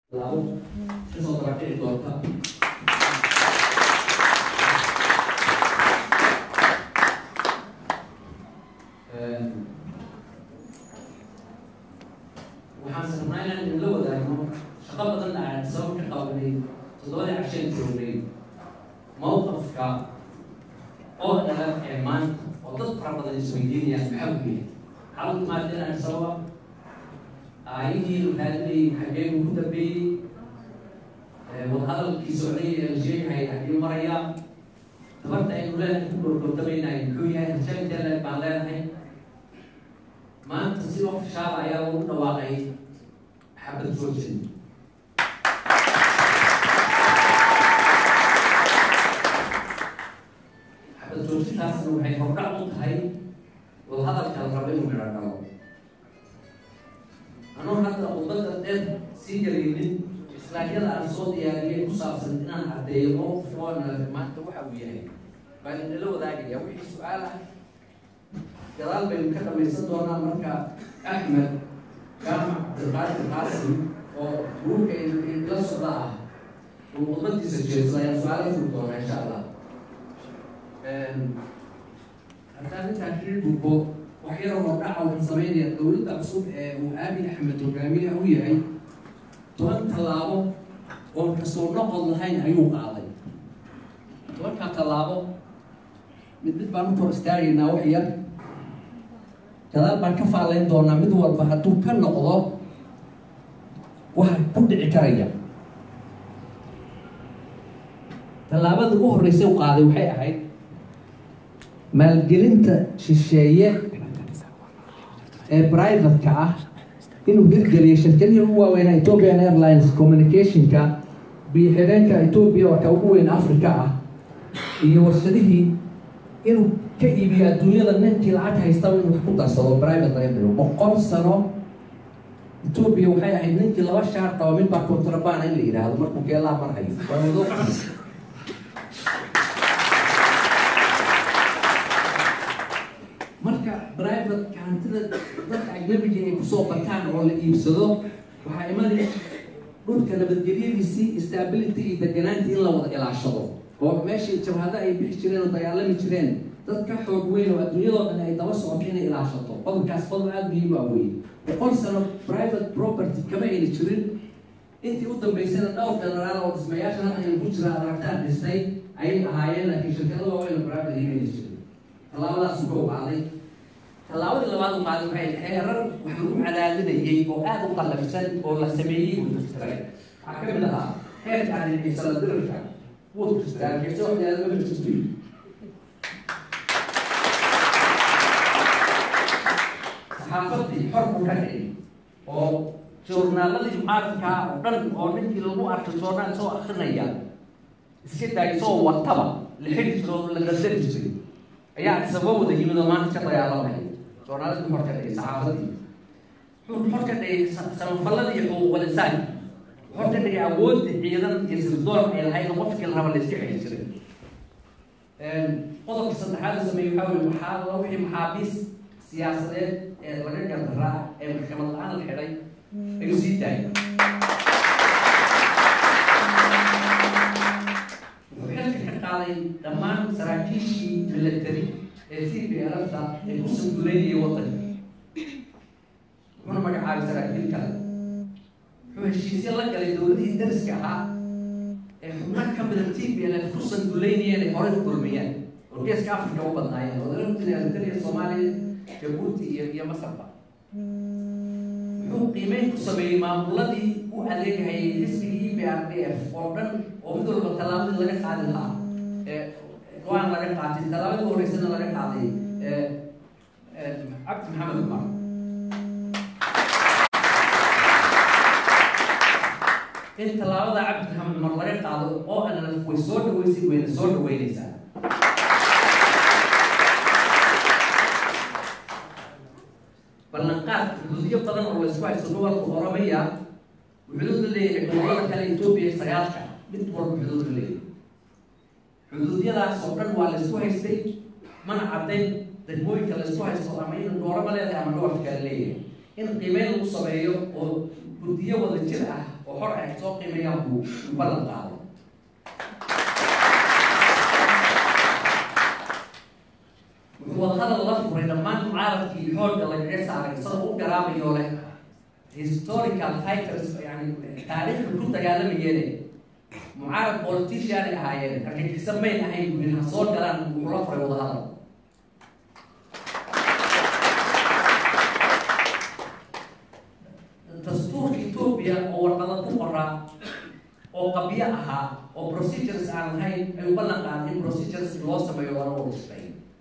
labo kasoo dabakici doonta waxaan sarnaa inaan idinla wadaagno shaqo badan aan sabab ka qabanay toddobadii casheen joognay mowqafka oo dhalan ee maanta oo dad fara badan isweydiinayaan maxaa u yahay maxaa u timaadeen aan sababa aayihii raadinayay xaggee uu ku dambeeyey wadahadalkii socday ee la sheegahay xaggee maraya tabarta aynu leenahay ku gorgordamaynahay muxuu yahay hashaanteele baan leenahay maanta si ofishaala ayaa lagu dhawaaqay xabad joojin xabad joojintaasna waxay hordhac u tahay wadahadalka la rabo inuu midho dhalo anoo hadda khudbadda dheer sii galaynin islaamyada aan soo diyaariyay ku saabsan inaan caddeeyo mowqifkoona maanta waxa uu yahay baan inala wadaagaya wixii su-aal ah gadaal baynu ka dhamaysan doonaa marka axmed jaamac cabdiqaadir qaasim oo gruubka ila socda ah uu khudbadiisa jeeso ayaan su-aala furi doonaa insha allah haddaan intaa kii gudbo wax yaroo hordhaca waxaan sameynaya dowladda cusub ee uu aabi axmed hogaamiyaha u yahay toban tallaabo oon kasoo noqod lahayn ayuu qaaday tobankaa tallaabo mid mid baan u kor istaagaynaa wax yar gadaal baan ka faalayn doonaa mid walba hadduu ka noqdo waxa ku dhici karaya tallaabada ugu horreysay u qaaday waxay ahayd maalgelinta shisheeye ee private-ka ah inuu hirgeliyo shirkadihii ugu waaweynaa ethiopian airlines communicationka biyo-xireenka ethoopia oo ka ugu weyn africa ah iyo warshadihii inuu ka iibiyo adduunyada ninkii lacag haystaba inuu wax ku darsado private laga dhigo boqol sano ethoopia waxay ahayd ninkii laba shaar qaba mid baa contrabana in la yidhaahdo markuu geelaha marhayo waa wado marka private hantida dadka ajnabiga ay kusoo bataan oo la iibsado waxaa imani dhulka nabadgelyadiisii stability iyo deganaantii in la wada ilaashado oo meeshii jabhada ay bixi jireen oo dagaalami jireen dad ka xoog weyn oo adduunyadoo dhan ay daba socoto inay ilaashato qodobkaas qodob aada muhiim ah wey boqol sano private property kama ayna jirin intii u dambeysana dhowr generaal oo dhismayaasha halkan aynu ku jira aragtaan dhistay ayay ahaayeen laakiin shirkada waaweyn oo private ayna ayna jirin tallaabadaas ka ogaaday tallaabadii labaad u qaaday waxay xeerar wax lagu cadaadinayay oo aada u qallafsan oo la sameeyey wuu tirtiray waxaa ka mid ahaa xeerka arrinxiisala dirirka wuu tirtiray arrinxiisa waxyaala lama jirto saxaafadii xor buu ka dhigay oo joornaaladii mucaaradka oo dhan oo ninkii lagu arkay joornaal soo akrinaya iska daay soo wataba la xiri jiro oo la qadari jiray ayaa sabab wada yimid oo maanta ka dagaalamaya joornaaladii xor ka dhigay saxaafadii wuxuu xor ka dhigay samafalladii iyo xuquuqul insaanka xor ka dhigay awoodda ciidan iyo sirdoon ay lahayd oo qofkii la raba la iska xiri jiray qodobka saddexaad la sameeyey waxaa weye waxaa la wixii maxaabiis siyaasadeed ee laga gardaraa ee maxkamad la-aan la xidhay ayuu sii daayay wuxuu xilka ka qaaday dhammaan saraakiishii military ee t p lfta ee ku sanduleynayay waddanka wuxuuna magacaabay saraakiil kale wuxuu heshiisyo la galay dowladihii dariska ahaa ee xubno ka mida t p lf ku sanduleynayeen ay horey u kulmayeen oo geeska africa u badnaayeen oo laga jira eritrea soomaaliya jabuuti iyo iyo masarba wuxuu qiimeyn ku sameeyey maamuladii u adeegahayay xisbigii e b r d f oo dhan oo mid walba tallaabadii laga qaadi lahaa ee go-aan laga qaatay tallaabadii u horeysana laga qaaday cabdi maxamed cumar in tallaabada cabdi maxamed cumar laga qaado oo anlaf way soo dhaweysay wayna soo dhaweyneysaa ballanqaad xuduudyo badan oo laysku haysto gobolka oromaya xuduud la leeyahay gobolada kale etoobiya sagaalka mid walba xuduud la leeyahay xuduudyadaas oo dhan waa laysku haystay mana caddayn degmooyinka laysku haysto ama in doorama leedahay ama gobolka kale leeyahay in qiimeyn lagu sameeyo oo guddiyo wada jir ah oo xor ay soo qiimayaan buu ballan qaaday wuxuu wadahadal la furay dhammaan mucaaradkii xoogga lagaga saaray isagoo u garaabayo leh historical fighters yani taariikhda ku dagaalamayeen mucaarad politician ay ahaayeen argagixisa mayn ahayn buu ha soo galaan wuxuu la furay wadahadal dastuurka etoobiya oo warqada ku qoraa oo qabyo ahaa oo procedures aan lahayn ayuu ballan qaaday in procedures loo sameeyo lana urusbay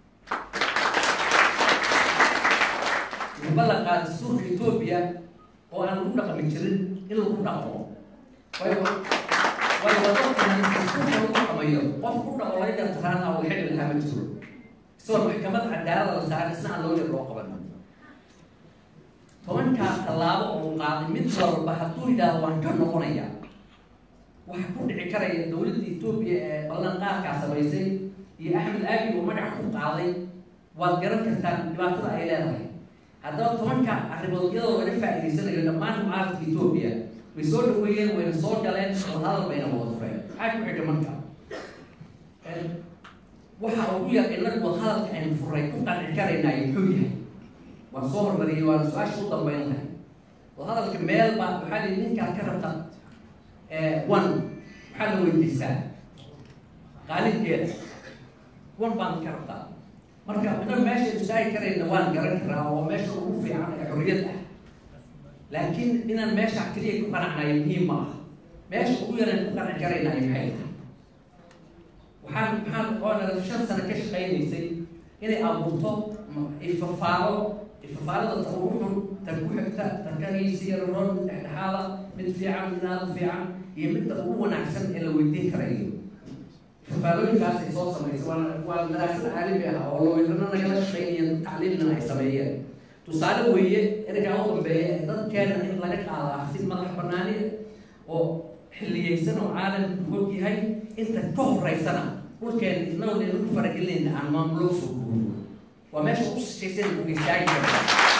wuxuu ballan qaaday dastuurka etoobiya oo aan lagu dhaqmi jirin in lagu dhaqmo waayo waayo wadadkan dastuurka lagu dhaqmayo qof ku dhaqo laga gartaraana oo xilli lahaa ma jiro isagoo maxkamad cadaalada la saaray isna aan loo yar loo qaban tobankaa tallaabo oo qaaday mid walba hadduu yidhaahdo waan ka noqonaya waxaa ku dhici karaya dowladda etoobiya ee ballanqaadkaa samaysay iyo axmed aabi oo magaca ku qaaday waad garan kartaan dhibaatada ay leedahay haddaba tobanka arrimood iyadoo laga faa'idaysanayo dhammaan mucaaradka etoobiya way soo dhaweeyeen wayna soo galeen wadahadal bayna wada fureen maxaa ku xidha marka waxa ugu yar inagu wadahadalka aynu furay ku qanci karaynaayo muxuu yahay waan soo hormariyey waana su-aasha u dambeyn lahay wadahadalka meel baa waxaa lihi ninkaad ka rabta one maxaa la weydiistaa qaalibkeeda one baan ka rabtaa marka ina meesha istaagi karayna waan garan karaa oo meesha ugu fiican ee xorriyad ah laakiin inaan meesha keliya ku qanacnayo muhiim ma aha meesha ugu yaraan ku qanci karaynayo maxay tahay waxaan maxaan oona shan sano ka shaqaynaysay inay abuurto ifafaalo ifafaalada ta ugu xun tan ku xigta tan kagiisi yaroon mid dhexdhexaada mid fiican mid aada u fiican iyo midda ugu wanaagsan ee la weydiin karayo ifafaalooyinkaas ay soo samaysay waa waa daraasad caalami ah oo looyarana nagala shaqeynaya tacliimna ay sameeyeen tusaale weeye ergaa u dambeeya ee dadkeena in laga qaado afsi madax banaani oo xilliyeysan oo caalamku og yahay inta ka horeysana dhulkeena inagoo dee lagu faragelinayna aan maamulo soo guuro waa meesha ugu sishaysan uga istaagi karta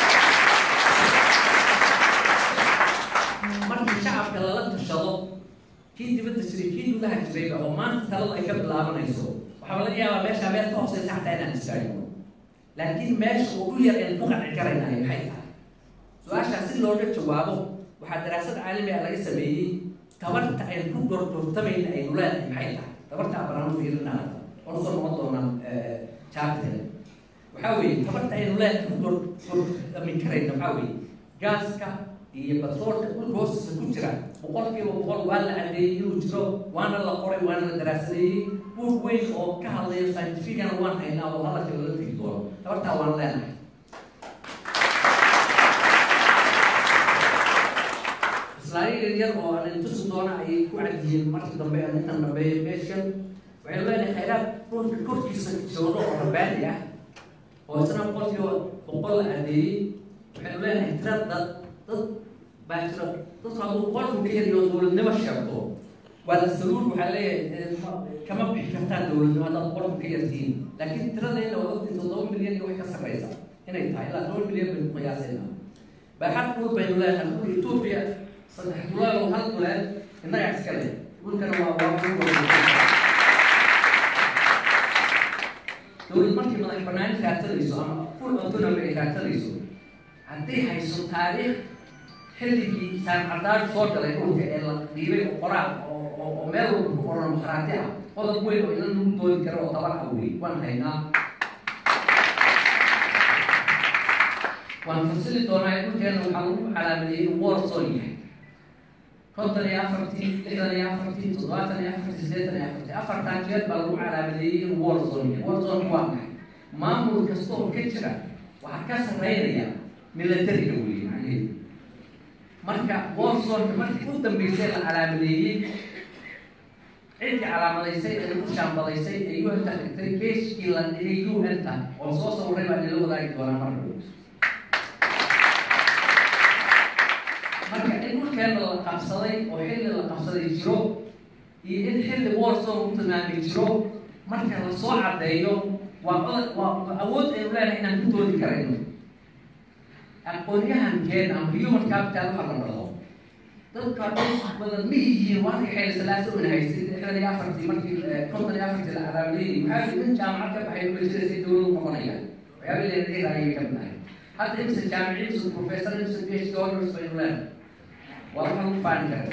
markii shacabka lala tashado kii dibadda jiray kii gudaha jirayba oo maanta talada ay ka bilaabanayso waxaa laga yaabaa meesha meel ka hooseysa xataa inaan istaagno laakiin meesha ugu yar een ku qanci karaynahay maxay tahay su-aashaas si looga jawaabo waxaa daraasad caalami ah laga sameeyey tabarta aynu ku gorgortamayna aynu leedahay maxay tahay tabarta abaraan fiirinaa oon soo noqon doonaa jaarteeda waxaa weeye tabarta aynu leedahay ku gorgortamin karayna waxaa weeye gaaska iyo batroolka dhulka hoostiisa ku jira boqol kiiba boqol waa la cadeeyey inuu jiro waana la qoray waana la daraasadeeyey buug weyn oo ka hadlayo scientificana waan haynaa oo hadalka lala tegi doono tabartaa waan leenahay islaaliya yaryar oo aan tusi doona ayay ku cadiyeen markii dambe aan intan dambeeya meeshan waxay leenahay khayraad dhulka korkiisa jooga oo rabaadi ah oo isna boqol kiiba boqol la cadeeyey waxaynu leenahay tira dad dad baa jira dadku hadduu boqolku ka yariyo dowladnimo sheegto waa la saluul waxaa leeyahay kama bixi kartaan dowladnimo haddaad boqolku ka yartiin laakiin tiradayna waa ogtiin toddoba milyan iyo wax ka sarreysa inay tahay ilaa toban milyan baynu qiyaasayna baaxad dhul baynu leenahay dhulka etoobiya saddex dulaal oo hal dulaal innagaa iska leh dhulkana waa waa dowlad markii madax banaani raadsanayso ama full autonomy ay raadsanayso haddii hayso taariikh xilligii saamcadaad soo galay dhulka ee la dhiibay oo qoraal oo oo meel walba ku qoran makhraati ah qodob weyn oo ilan lagu doodi karo oo tabar ah wey waan haynaa waan fasili doonaa dhulkeena waxaa lagu calaamadeeyey in war zone yahay konton iyo afartii lixdan iyo afartii toddobaatan iyo afartii siddeetan iyo afartii afartan jeer baa lagu calaamadeeyey in war zone yahay war zone waa maxay maamul kasta oo ka jira waxaa ka sarreynaya milatariga weeye macnaheedu marka warzonka markii u dambeysay la calaamadeeyey ciddii calaamadaysay ee lagu shaambadaysay ee u n-ta dhigtay beeskii la dhigay u n-ta oo soo sawiray baa nila wadaagi doonaa mar dhow marka in dhulkeena la qabsaday oo xilli la qabsaday jiro iyo in xilli warzone u tilmaamay jiro marka la soo caddeeyo waa waa awood aynu leenahay inaan ku doodi karayno aqoonyahankeena ama human capital waxa la dhado dadka badan ma yihiin waanka xeel salaaso una haystay lixdan iyo afartii markii konton iyo afartii la calaamadeeyey waxaa yidhi nin jaamacad ka baxay ma jira si dowladu noqonayaan waxyaaba leedaheeda ayay ka mid ahay hadda imse jaamiciinsu professor imse phd honors baynu leenahay waa waxa lagu faani kara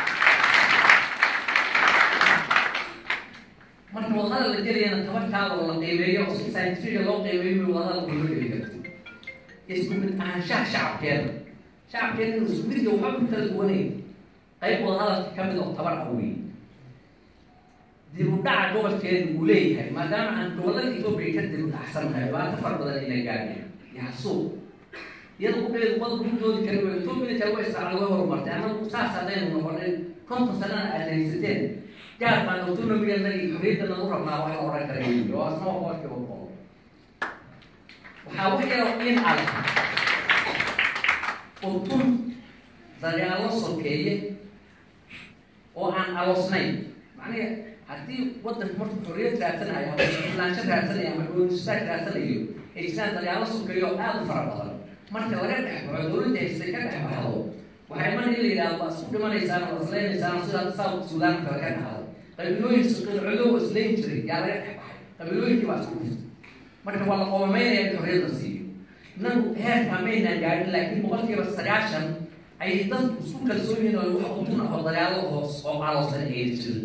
marka wadada la gelayana tabartaada oo la qiimeeyo oo si scientifiga loo qiimeeyo bay wadada kuma geli karto isku mid ahaanshaha shacabkeeda shacabkeeda inuu isku mid waxba ku kala duwanayn qayb wadahadalka ka mid oo tabar ah wey dib u dhaca gobolkeeda uu leeyahay maadaama aan gobolada etoobiya ka dib u dhacsanahay dhibaato fara badan ina gaadheen yaxsuub iyada kukeedu wada ku doodi kari way etoobiya kale way israacda way horumartay anagu saas haddaynu noqonin konton sanana aad haysateen gaar baan autonomiyadnagi xorriyadda nagu rabnaa wax la odhan kara wey oo asna wax warkiiba qolo waxaa wax yaroo in adag utun dagaalo sokeeye oo aan aloosnayn macnaha haddii waddanka markuu xorriyad raadsanayo ama islaansho raadsanayo ama goonistaag raadsanayo ay jiraan dagaalo sokeeyo oo aada u fara badan marka laga dhex baxo dowladda haystay ka dhex baxdo waxay iman in la yidhahdo waa isku dhimanaysaan oo isleynaysaan sida south sudan kale ka dhacdo qabiilooyin qilcodow islayn jiray yaa laga dhex baxay qabiilooyinkii baa isku dhiftay marka waa la qoomameynaya in xorriyad la siiyo inagu heerkaa maynaan gaadhin laakiin boqolkiiba sagaashan ayay dadku isku kalsoon yihiin oo wax utun ah oo dagaalo hoos oo caloosan ay jirin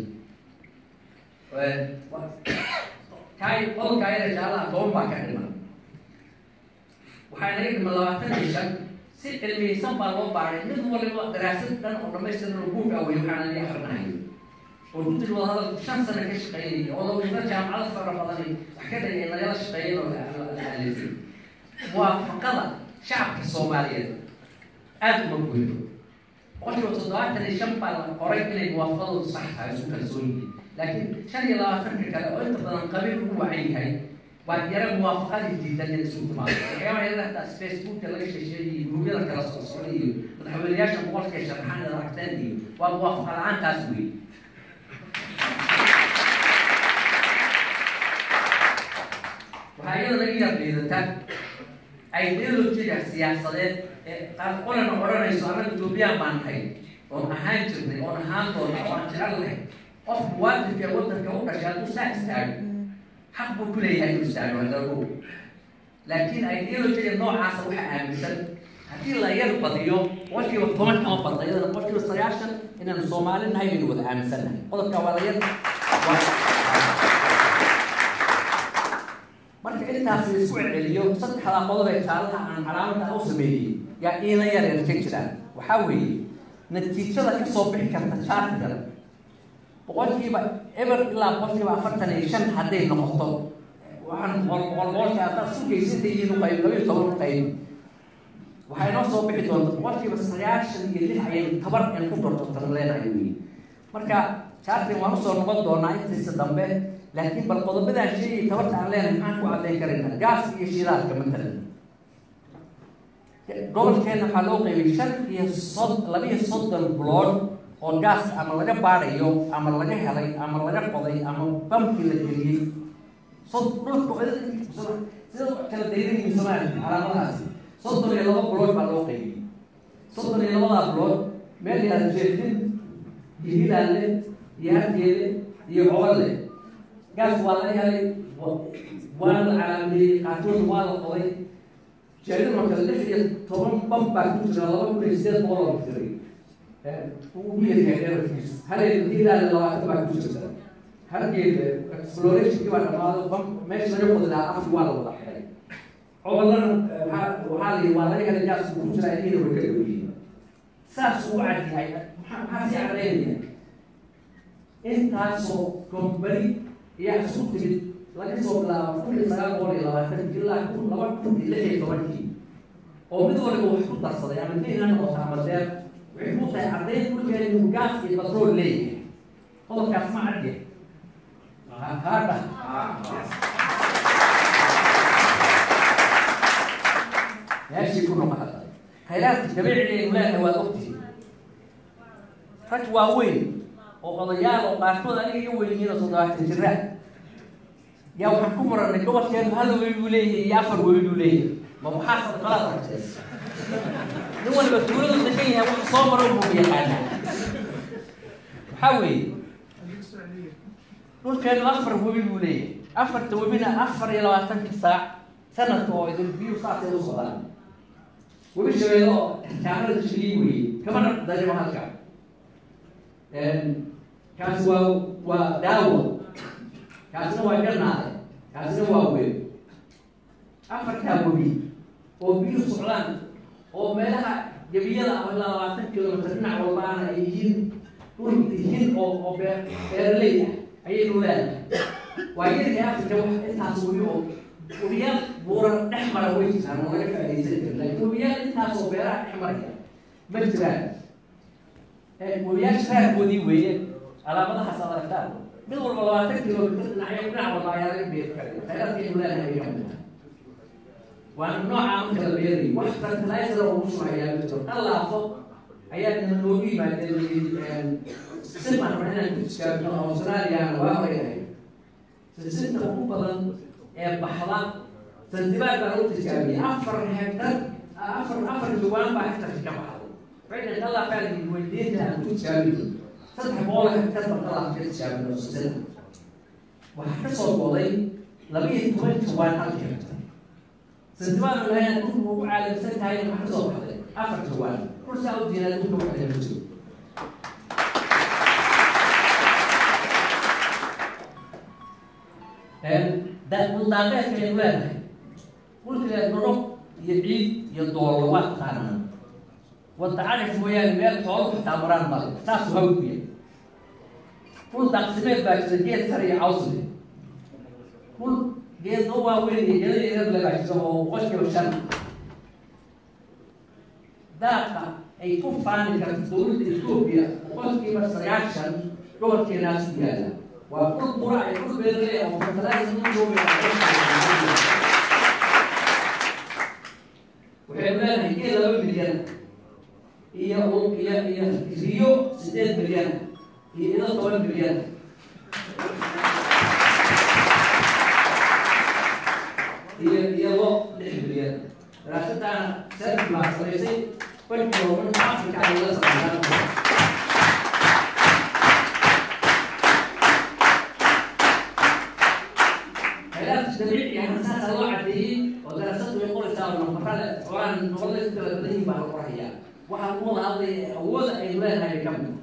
kaay qolka ayada jaalaha toban baa ka dhiman waxaa naga dhiman labaatan iyo shan si cilmiyeysan baa loo baaray mid waliba daraasad dhan oo dhamaystiran oo guug awey waxaana laga akrinayo oo guddiga wadahadalku shan sano ka shaqeynaya oo lawada jaamacado fara badani wax ka dhigay lagala shaqeeyan oo la alifay muwaafaqada shacabka soomaaliyeed aada uma goyno boqolkiiba toddobaatan iyo shan baa la qoray inay muwaafaqadoodu sax tahay isku kalsoon yihiin laakiin shan iyo labaatanka kale oo inta badan qabiil ugu wacan yahay waa yara muwaafaqadii diidan in isugu timaado waxyaaba yada facebooka laga sheesheeyay gurubyada kala soo socday iyo madaxweynayaasha boqolka sharaxaan ee aragteen iyo waa muwaafaqa la-aantaas wey waxaa iyada laga yaab liidata ideologiga siyaasadeed ee qaar qolana odhanayso annaga etoobiyaan baan nahay oon ahaan jirnay oon ahaan doona oo aan jecel nahay qof muwaadinka ee waddanka u dhashay hadduu saa istaago xaq buu ku leeyahay inuu istaago hadago laakiin ideologiga noocaasa waxaa aaminsan haddii la yar badiyo boqolkiiba toban kama badna iyadana boqolkiiba sagaashan inaan soomaali nahay baynu wada aaminsannahay qodobka waa la yar marka intaas la isku celceliyo saddexdaa qodob ee jaalaha aan calaamada u sameeyey yaa iina yar yar ka jiraan waxaa weeye natiijada kasoo bixi karta jaartiga boqolkiiba eber ilaa boqolkiiba afartan iyo shan hadday noqoto waxaan boqol boqol boqolka haddaad sugaysinta yihiin uqayb laba iyo toban uqayb waxay noo soo bixi doonta boqolkiiba sagaashan iyo lix ayaynu tabar in ku dortortan leenahay wey marka jaartin waan usoo noqon doonaa intiisa dambe laakiin bal qodobadaan sheegay tabarta aan leenahay maxaan ku caddayn karaynaa gaas iyo shidaalka matalan gobolkeena waxaa loo qaybay shan iyo sod laba iyo soddon blood oo gaas ama laga baadhayo ama laga helay ama laga qoday ama bamkii la geliyey sod dhulka sida kala daydanyihin soomaaliya calaamadahaasi soddon iyo laba blood baa loo qaybiyey soddon iyo labadaa blood meel yaad jeedin iyo hilaalle iyo hargeele iyo coballe gaas waa la helay waana la calaameeyey qaarkood waa la qoday jeedin oo kale lix iyo toban bam baa ku jira laba kun iyo sideed boqol oo jiray ugu yaryahay dherarkiisu hareer hilaale labaatan baa ku jirta hargeeda explorationkii baa dhamaado bam meesha laga qodi lahaa afki waa la wada xiray cobolana waxaa waxaa la yidhi waa laga helay gaas ku jira idiina way ka dhowyihiin saas uu cadyahay maxaa maxaa sii cadaynaya intaasoo company ayaa isku timid laga soo bilaabo kun iyo sagaal boqol iyo labaatan ilaa kun laba kun iyo lix iyo tobankii oo mid waliba wax ku darsaday ama diin ha noqoto ama deer waxay ku tahay caddayn dhulkeena inuu gaas iyo batrool leeyahay qodobkaas ma cadya haadha meeshii ku noqon hadda khayraadka dabiiciga aynu leenahay waad ogtihiin rag waaweyn oo odayaal oo qaarkood aniga iga weyn yihiin oo toddobaatan jira yaa waxaan ku muranay gobolkeenu hal webi buu leeyahay iyo afar webi buu leeyahay ma maxaa sadaqalaad ragtay nin waliba tuuladu degan yahay wax soo maro buu yaqaanaa waxaa weeye dhulkeenu afar webi buu leeyahay afarta webina afar iyo labaatanka saac sanadka oo idin biyuhu saasay u socdaan webi shabeelle oo jaamada shilii weeye kamana darimo halka kaasi waa waa daawo kaasina waa jannaade kaasina waa weeb afartaa webi oo biyuhu socdaan oo meelaha jabiyada ah ilaa labaatan kilomitr dhinac walbaana ay yihiin dhul yihiin oo oo beer beeraley ah ayaynu leedahay waa yarkii afrika wax intaas webi oo webiyaal buuran dhex mara way jiraan oo laga faaidaysan kari laakiin webiyaal intaas oo beeraha dhex maraya ma jiraan webiyaasha raarkoodii weeye calaamadahaas aad aragtaan mid walba labaatan kilomitr dhinacyo dhinac walba ayaa laga beeri karay khayraadkaynu leedahay bay kamid tahay waana noocaa marka la beerayo wax fertilizer oo ugu shubayaa ma jiro dhalaafo ayaa nima noogu yimaadeen siman inaan ku tijaabino australiana waa horeyahay sisinta ugu badan ee baxda zanzibar baa lagu tijaabiyay afar hektar afar afar jawaan baa hektarka ka baxday waxay dhalaafaa weydiinta aan ku tijaabino saddex boqol hektar baa dhalaaf ka tijaabino sisinta waxaa ka soo goday laba iyo toban jawaan halka hektar zanzibar lahayn dhulku ugu caalamsan tahay waxaa ka soo baxday afar jawaan kursaa u diinaa dhulka waxda ma jiro daaqeedkaynu leedahay dhulka dhorob iyo ciid iyo doolo waa taqaanaa wada carif mooyaane meel xoolo xitaa maraan male saasu hawdku yahay dhul daaqsimeed baa jira geed sare iyo cawsle dhul geedno waaweyn iyo geeda yaryar le baa jira oo boqolkiiba shan daaqa ay ku faani karto dowladda etoobiya boqolkiiba sagaashan gobolkeenaas ku yaala waa dhul qura ay dhul beerle oo fertilizer waxaynu leedahay geed laba milyan iyo iyo iyo riyo sideed milyan iyo ido toban milyan iyo iyo lo lix milyan daraasadaana serbi baa samaysay banki horumarin africa ay la samaysaa dabiici ah saasa loo cadeeyey oo daraasadu ay qoraysaa oo nafarada xoolahan noqoda kala badan yihin baa la qorayaa waxaa lagu wada hadlaya awooda aynu leedahay ka mid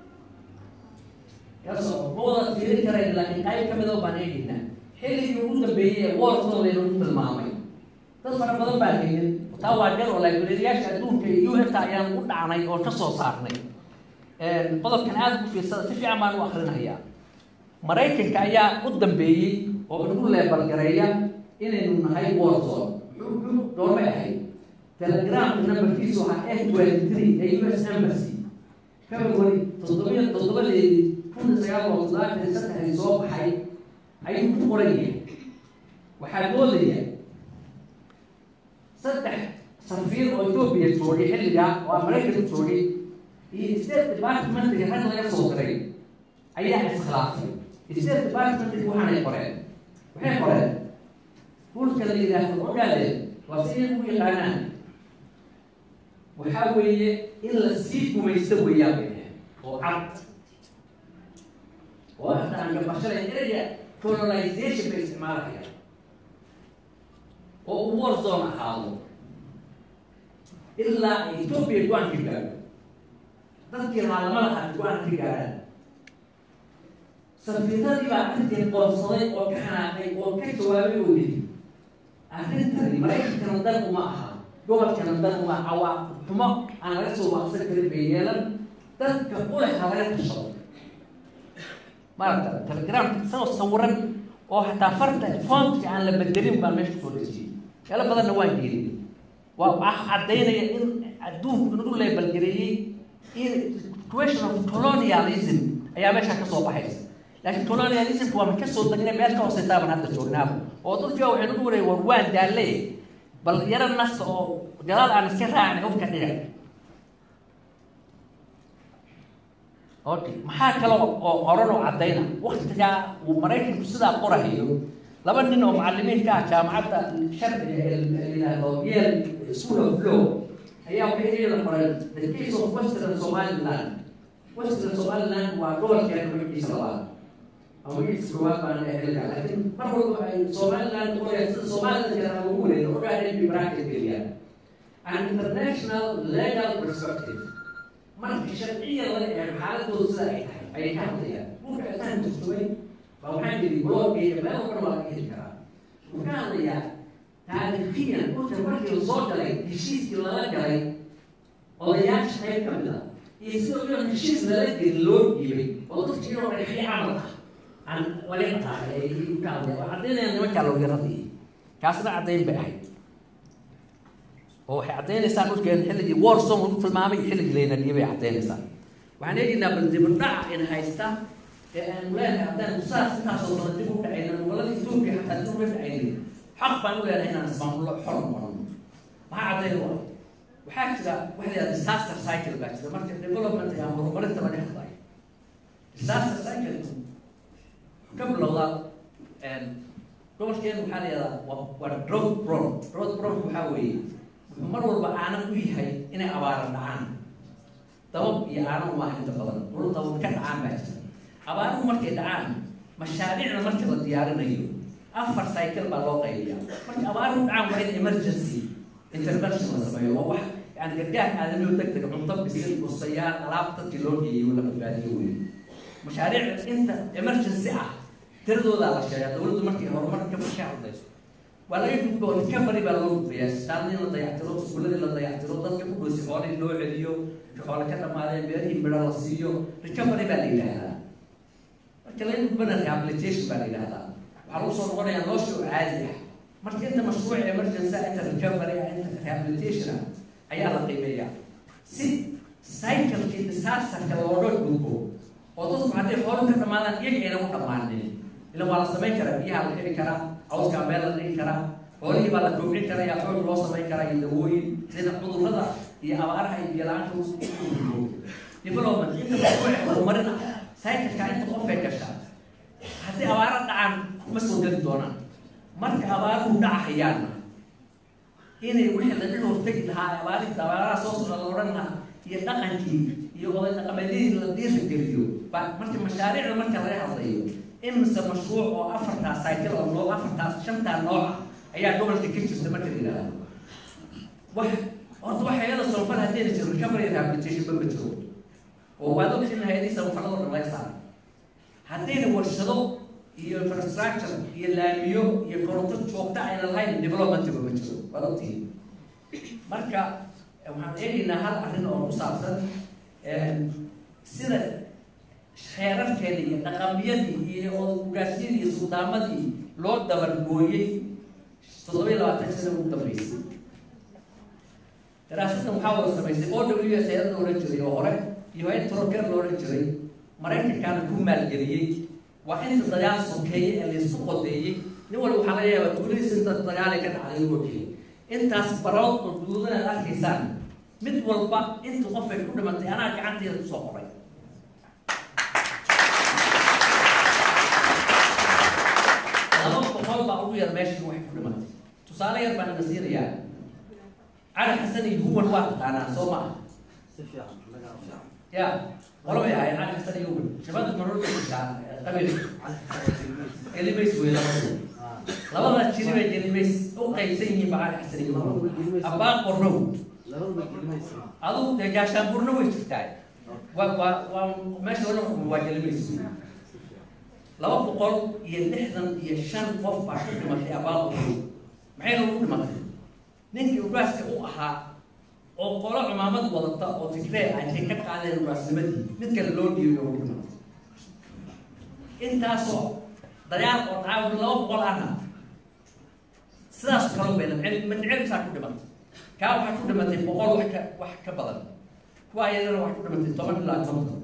kaasoo ma wada fiirin karayn laakiin qayb ka mid oo baan eegaynaa xilligii ugu dambeeyey ee warkooda laynagu tilmaamay dad fara badan baa haynin taa waa jar oo librariyaasha adduunka iyo u ta ayaan u dhacnay oo ka soo saarnay qodobkan aada ugu fiirsada si fiican baan u akrinahayaa maraykanka ayaa u dambeeyey oo inagu leebalgareeya inaynu nahay warzone doormay ahayd telegramka numberkiisu waxaa f twenty three ee u s embassy february toddobiya toddobadeedii kun sagaal boqol sagaashan iyo saddexdii soo baxay ayuu ku qoran yahay waxaa moodaya saddex safiir oo etoobiya joogay xilligaa oo maraykanka joogay iyo state departmentiga rag laga soo diray ayaa iskhilaafay state departmentiga waxaanay qoreen waxay qoreen hulka la yidhaahdo ogaadeen waa si iyagu u yaqaanaan waxaa weeye in la sii gumaysto weeyaan bay dhaheen oo cad oo hadda aan gabashalay eraya colonization bay isticmaalahayaan oo uu warzone ahaado ilaa ay etoobiya go-aan ka gaadho dadkii haalamadaha go-aan ka gaadhaan safiiradii baa arrintii qoonsaday oo ka xanaaqay oo ka jawaabay oo yidhi arrintani maraykankana dan uma aha gobolkana dan uma cawa xumo aan laga soo waaqsan karin bay yeelan dadka uleh ha laga tashado maaragta telegramka isagoo sawiran oo hataa farta foontka aan la bedelin baan meesha kusoo dejiyey meelo badanna waan geelin waa wax caddaynaya in adduunku inagu leebalgareeyey in situation of colonialism ayaa meesha ka soo baxaysa laakiin colonialismku waa ma kasoo degnay meel ka hooseysaa baan hadda joognaaba oo dadkiiba waxay nagu wareey war waan daalle bal yaro nasta oo gadaal aan iska raacnay hubka dhiga okay maxaa kale oo qoran oo caddayna waktigaa uu maraykanku sidaa qorahayo laba nin oo macalimiinka ah jaamacadda sharciga ee la yidhaahdo yale school of law ayaa waxay iyada qoran the case of western somaliland western somaliland waa gobolkeena magaciisa labaad ama magaciisa koowaad baan ehelka laakiin mar walba ay somaliland qorayaan sida somaliland jira ugu wareega ogaadeen bi bracket geliyaan an international legal perspective marka sharciya laga eego xaaladooda sida ay tahay ayay ka hadlayaan buurka intaan turtumay baa waxaan jiri blog iyo meel walba waa laga heli karaa wuxuu ka hadlayaa taariikhiyan dhulka markii lasoo galay heshiiskii lala galay odayaasha qayb ka mid a iyo sidoo kale heshiis lala geli loo dhiibay oo dadka inoo dhagaxyo camal ah aan laga qaaday ay ka hadlayaan waa caddaynayaan nimankaa loogaradii kaasna caddayn bay ahayd oo waxay caddaynaysaa dhulkeen xilligii warsom lagu tilmaamay iyo xilligii laynadiyay bay caddaynaysaa waxaan eegaynaa bandibadhaca in haysta ee aan leenahay haddaan saas intaasoo sano dib u dhacayna gobolada etoobiya xataa dib uga dhacaynin xaq baan u leenahay inaan ismaamullo xor noqono maxaa caddayn u ah waxaa jira waxa la yidhaha disaster cycle baa jira marka development iyo horumarinta laga hadlayo disaster cycle ka bilowdaa gobolkeenu waxaa la yidhahdaa waa waa drought prone drought prone waxaa weeye wuxuu mar walba aanan u yahay inay abaara dhacaan dabab iyo aanan uma inta badan dhul dabab ka dhacaan baa jira abaaruhu markay dhacaan mashaariicda marka la diyaarinayo afar cycle baa loo qaybiyaa marka abaaruhu dhacaan waa in emergency intervention la sameeyo waa wax yani gargaar aadamiyo deg deg cunto bisil bustayaal alaab dadkii loo geeyey la badbaadiyo wey mashaariic inta emergency ah tiradoodaa la sheegaa dowladdu markay horumar ka ka hadlayso waa laga gudbo recovery baa loo gudbayaa sitaadna in la dayactiro iskuuladii la dayactiro dadka ku dhoosi xoolihii loo celiyo xoole ka dhamaadeen beerihii midho la siiyo recovery baa la yidhaahdaa marka laga gudbana rehabilitation baa la yidhaahdaa waxaa lagu soo noqonayaa nolosha oo caadi ah marka inta mashruuc emergency inta recovery ah inta rehabilitation ah ayaa la qiimeeyaa si cyclekii disasterka looga gudbo oo dadku hadday xoolo ka dhamaadaan iyaga ayna u dhammaanin ila waa la samayn karaa biyaha la heli karaa cawskaa meel la dhigi karaa xoolihii baa la kobcin karaya xoog loo samayn karaa iyo dawooyin sida cudurrada iyo abaaraha iyo biyo-la-aanta development inta mashruuc horumarin ah cycleka inta qofay gashaa haddii abaara dhacaan ma soo geli doonaan marka abaaruhu dhacahayaanna inay wixii laga hortegi lahaa abaarihii abaaraha soo socda la odhan lahaa iyo dhaqankii iyo oday dhaqameedihii la dhiiri geliyo ba marka mashaariicda marka laga hadlayo imise mashruuc oo afartaas cycle oo nooc afartaas shantaa nooca ayaa gobolka ka jirta marka la yidhaahdo wax horta wax hayada soonfal haddayna jiro recovery rehabilitation ba ma jiro oo waad ogtiin hayadii samafalada dhan laga saaray haddayna warshado iyo infrastructure iyo laamiyo iyo koronto joogta ayna lahayn developmentba ma jiro waad ogtiin marka waxaan eegaynaa hal arrin oo ku saabsan sida xeerarkeeda iyo dhaqamyadii iyo ogaasyadii iyo suldaamadii loo dabargooyey toddoba iyo labaatan sana ugu dambeysay daraasadan waxaa wada samaysay o w s hayad la odhan jiray oo hore iyo hay troker la odhan jiray maraykankaana ku maalgeliyey waa inta dagaal sokeeye ee laysku qodeeyey nin walba waxaa laga yaabaa tuuladiis inta dagaalay ka dhacday u ogeyay intaas barood oo duudan aad arkaysaan mid walba inta qof ay ku dhimantay anaa gacanteeda kusoo qoray laba boqol baa ugu yar meeshii waxay ku dhimantay tusaale yar baan na siinayaa cali xasan iyo huwan waa taqaanaa soo ma ah ya qolabay ahayd cali xasan iyo huwan shabada marorka qabiil gelimays wey labadu labada jiri bay gelimays u qaybsan yihiin ba cali xasan iyo huwan abbaa qornow adigu dee gaashaanburna way jirtaa waa waa waa meesha loo xukumo waa gelimays laba boqol iyo lixdan iyo shan qof baa ku dhimatay abbaa qornow maxay lagu dhimatay ninkii ugaaska u ahaa oo qolo cumaamad wadata oo tigree ah intay ka qaadeen ugaasnimadii mid kale loo dhiibay oo dhimatay intaasoo dagaal oo dhacaa laba boqol ahna sidaas kaloo bay madcelbisaa ku dhimatay kaa waxaa ku dhimatay boqol wax ka wax ka badan kuwa ayadana waxaa ku dhimatay toban ilaa konton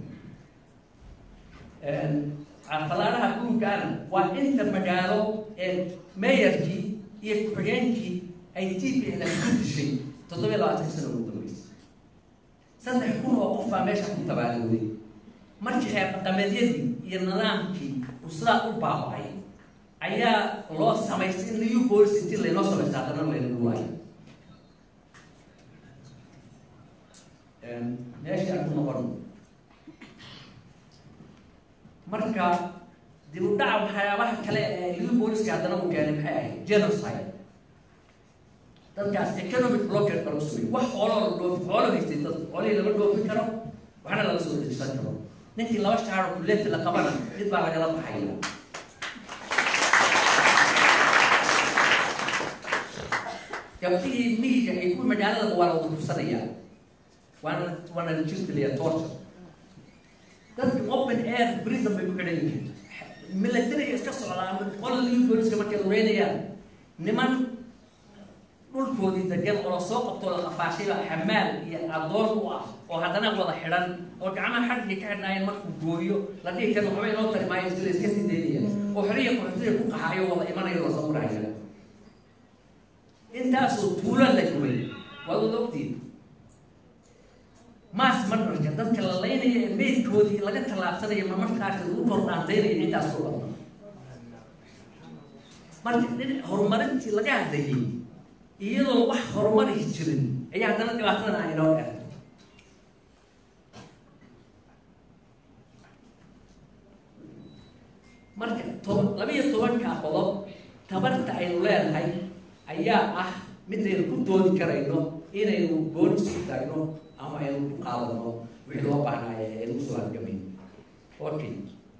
falaaraha guurkaana waa inta magaalo ee meeyarkii iyo ku-xigeenkii ay t p n ku dishay toddoba iyo labaatan sano ugu dambeysay saddex kun oo qof baa meesha ku tabaalooday markii xeer dhaqameedyadii iyo nidaamkii uu sidaa u baabacay ayaa loo samaystay in liu bolis intii laynoo samaysta haddana laynagu waayo meeshii aan ku noqon marka dib u dhaca waxyaabaha kale ee liu booliska haddana uu keenay maxay ahayd genocide dadkaas economic blockade baa lagu sameeyey wax xooloo la dhoofi xoolo haystay dad xoolihii lama dhoofin karo waxna lala soo dejisan karo ninkii laba shaaro kuleeti la qabana mid baa lagala baxaya gabdhihii miyiga ay ku magaalada waa la wadursanayaan waana waana la jirtiliya torture dadka open air prison bay ku xidhan yihiin militariga iska socdaa ama qolada liu booliska markay lugeynayaan niman dhulkoodii degan oo lasoo qabtoo la qafaashayba xamaal iyo adoon u ah oo haddana wada xidhan oo gacmaha xadhigay ka xidhnaayeen markuu gooyo la dhihi karo waxba inoo tari maayo sila iska sii daynaya oo xiriya qaxootiga ku qaxaayo wada imanayo la sawiraya intaasoo tuulo la gubay waad wada ogtiin maas marmarka dadka la laynaya ee meydkoodii laga tallaabsanayo marmarkaasi lagu kordhaantaynaya intaas oo dhan marka dhinac horumarintii laga hadlayay iyadoo wax horumari jirin ayaa haddana dhibaatadan aan inoo dheer marka toba laba-iyo tobanka qodob tabarta aynu leedahay ayaa ah midaynu ku doodi karayno inaynu boolis ku taagno ama aynu ku qaadano wixii loo baahnaayo aynu usoo hargamayn okay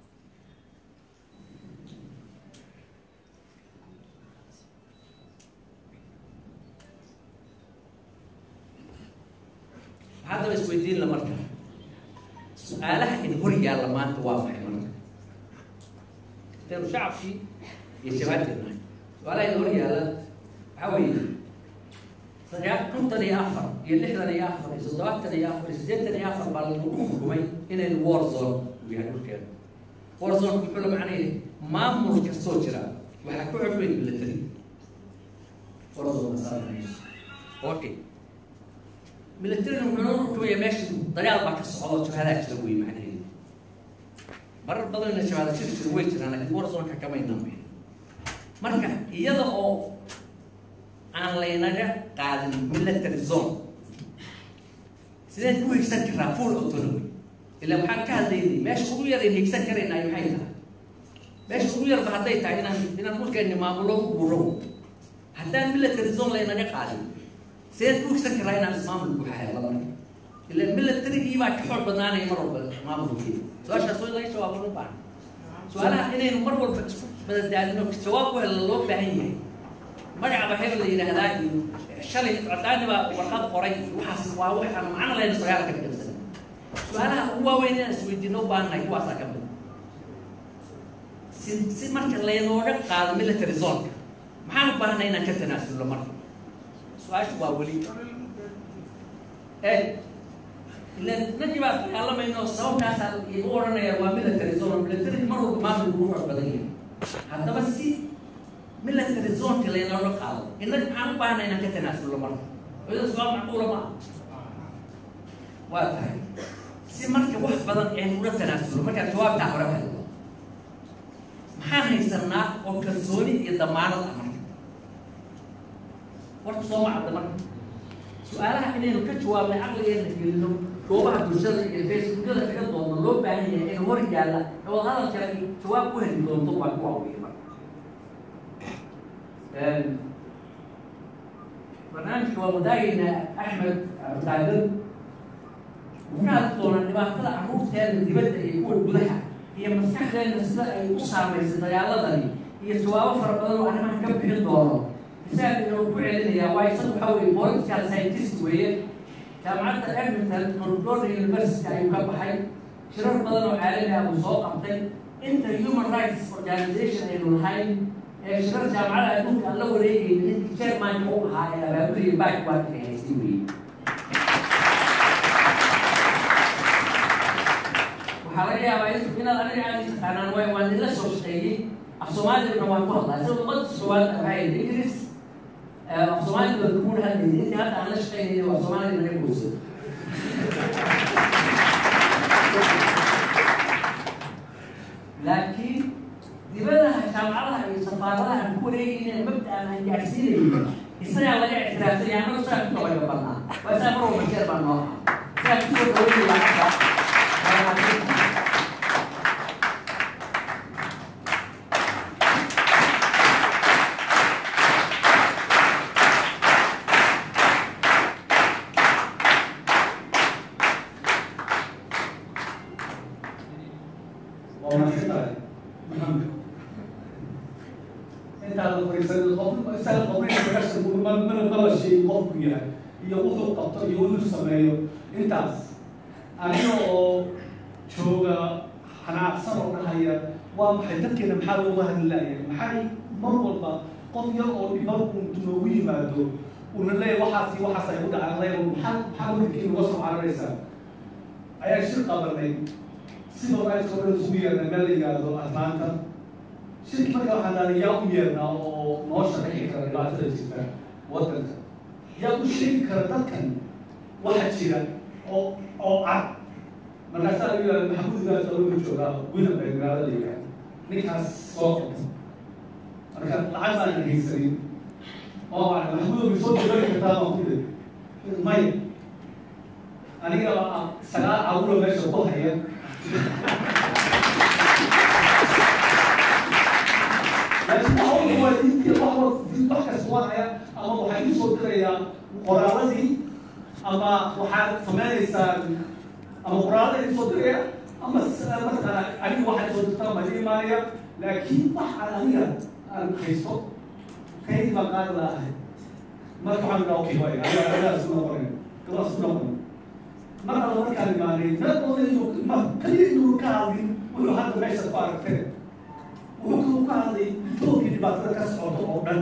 haddaba isweydiin la marka su-aalaha in hor yaalla maanta waa maxay marka intaynu shacabkii iyo shabaabteedna su-aalaha in hor yaalla waxaa weeye sagaa kontan iyo afar iyo lixdan iyo afar iyo toddobaatan iyo afar iyo siddeetan iyo afar baa lagu xukumay inaynu war zone uu yahay dhulkeena war zone muxuu la macnaya maamul kastoo jira waxaa ku xukmay military war zone okay militariga wuxuu noo rukumaya meesha dagaal baa ka socdo jabhadaa jira wey macnaheedu marar badanna jabhada jiri jira way jiraan laakiin warzonka kamayna marka iyada oo aan laynaga qaadin military zone sideen ku higsan karaa full autonomy ila waxaan ka hadlaynay meesha ugu yar ayn higsan karaynay maxay tahay meesha ugu yarba hadday tahay inaan inaan dhulkeeni maamulo ku buuro haddaan military zone laynaga qaadin sideen ku higsan karaa inaan ismaamul buuxa helo marka ila militarigii baa ka xoog badnaanaya mar walba maamulkii su-aashaas way laga jawaabo u baahan su-aalaha inaynu mar walba isku badadaadino jawaab ku hela loo baahan yahay magacaba hebel la yidhaahdaa iyo shalay cadaani baa warqad qoray waxaas waa waxaan macno lehna sagaalka ka dhigsan su-aalaha ugu waaweyn inaan isweydiino u baahannahay kuwaasaa ka mid si si marka laynooga qaado military zonka maxaan u baahanay inaan ka tanaasulno marka su-aashu waa weli e ilan nagii baa dagaalamayno sababkaasaa igu odhanaya waa military zone military mar walba maamul ugu xoog badan yahay haddaba si military zonka laynooga qaado innaga maxaan u baahanay inaan ka tanaasulno marka iyada su-aal macquula ma waa tahay si marka wax badan aynu ula tanaasulno markaan jawaabtaa hore hadlo maxaan haysanaa oo kalsooni iyo damaanad ah marka warka soo macadda marka su-aalaha inaynu ka jawaabnay caqligeena gelino goobaha bulshada iyo facebookyada kaga doonno loo baahan yahay inuu hor yaalla wad hadalkale ay jawaab ku heli doonto waa kuwa wey marka barnaamijka waa wadaagaynaa axmed abdaadir wuxuu ka hadli doonaa dhibaatada carruurteena dibadda iyo kuwa gudaha iyo maskaxdeena sida ay u saamaysay dagaaladani iyo jawaabo fara badan oo arrimaha ka bixin doono isaga inuu ku celinayaa waa isaga waxa weye political scientist weeye jaamacadda edmonton northern university ayuu ka baxay shirar badan oo caalami ah uu soo qabtay inta human rights organization aynu lahayn ee shirar jaamacada adduunka aan la wareegayna ninkii chairmanka u ahaa ee abaabulaya back waa ka haystay weye waxaa laga yaabaa inaad aniga aad taqaanaan waay waan idinla soo shaqeeyey af soomaaliyana waan ku hadlaa sida ummadda soomaaliya waxay ahayd ingiriis af soomaaliya baa kuma hadlayay intii hadda aan la shaqeynayay waa soomaaliya naga gooso laakiin dibadaha jaamacadaha iyo safaaradaha aan ku wareegayna mabda aan gaadhsiinayna isagaa laga ictiraafsanya annaga saa ku dabagabannaa waa saa mar walba jeer baa noo ahaa waxaan kusoo dhaweynayaa hadda waa mahadsan tahay maxamed intaa la fariisan qof isaga qofna meesha mana mala sheegin qofku yahay iyo wuxuu qabto iyo wuxuu sameeyo intaas aniga oo jooga xanaaqsan oo dhahaya waa maxay dadkeena maxaa looga hadlaaya maxay mar walba qof yar oo dhiban untu noogu yimaado una leeya waxaasi waxaas ay u dhacaan leeya maxaa maxaa waddankii uga soo cararaysaa ayaa shir qabanay sidoo ay soo dhan isugu yeernay meel la yidhaahdo atlaanta shirki marka waxaan dhahnay yaa u yeernaa oo noo sharaxi kara dhibaatada jirta waddanka yaa u sheegi kara dadkan waxa jira oo oo cad markaasaa lagu yidhahda maxamuud gaas lagu joogaa winnenberg magaalada la yidhahda ninkaas soo qabta marka lacag baan haysanin oo waa maxamuud ma soo degari kartaa baan ku yidhi maya aniga sagaal caruura meesha ku haya laakiin waxa ugu waa intii wax wa wax kasta wadaya ama waxay u soo dirayaa qoraaladii ama waxaad samaynaysaa ama qoraalada isoo diraya ama mataqaana aniga waxaad soo dirtaa ma imaanaya laakiin wax aan aniga aan haysto kaydii baan qaadi lahay marka waxaan dhaha okay way aniga anigaa isku noqonay gabaa isku noqonay mar alla markaan imaanay meelooda inuu ma kaliya inuu ka hadlin wuxuu hadda meesha ku aragteen wuxuu kaluu ka hadlay etoobia dhibaatada ka socda oo dhan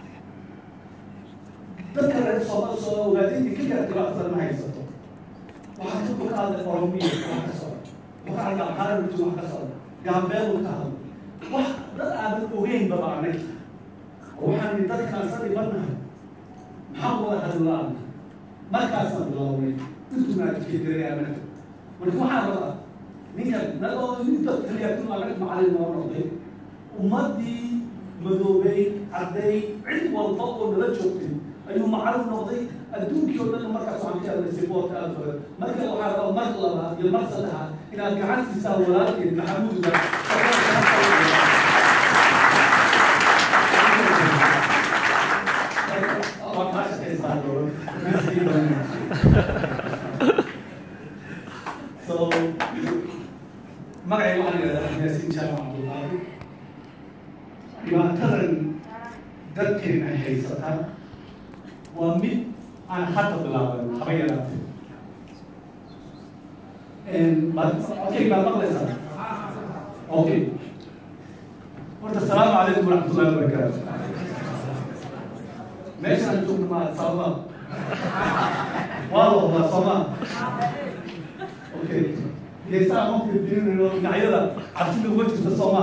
dadka reer sooma soo ogaatay inay ka gaar dhibaatada ma haysato waxaa ka wuxuu ka hadlay oromiya wax ka socda wuxuu ka hadlay amhaarabti wax ka socda gaambeeluu ka hadlay wax dad aadan ogeyn baba anag oo waxaan nihi dadkaan sa dhibanahay maxaa wada hadlaana markaasaan bilownay intunaajikedirayaanak marka waxaa rabaa ninkan nagoo inta kaliyaatun anag macalin noo noqday ummadii madoobay cadday cid walba oo nala joogtay ayuu macalin noqday adduunkii oo dhan markaas waxaan ka hadlay siboorta aada badan marka waxaa rabaa mar labaad iyo mar saddexaad inaad gacan siisaa walaalkeed maxamuudga waa kaa shaqaysaa so magacay waxaan yidhahdaa yaasiin jaamac cabdullaahi dhibaatadan dadkeena ay haysataa waa mid aan hadda bilaaban haba yaraatee okay baad maqlaysaa okay horta asalaamu calaykum waraxmatullahi wabarakaatu meeshaan joogno maa sababa waa la wadaa sooma okay geesaha ma fiirfiirinayo dhinacyada cabsida uga jirta sooma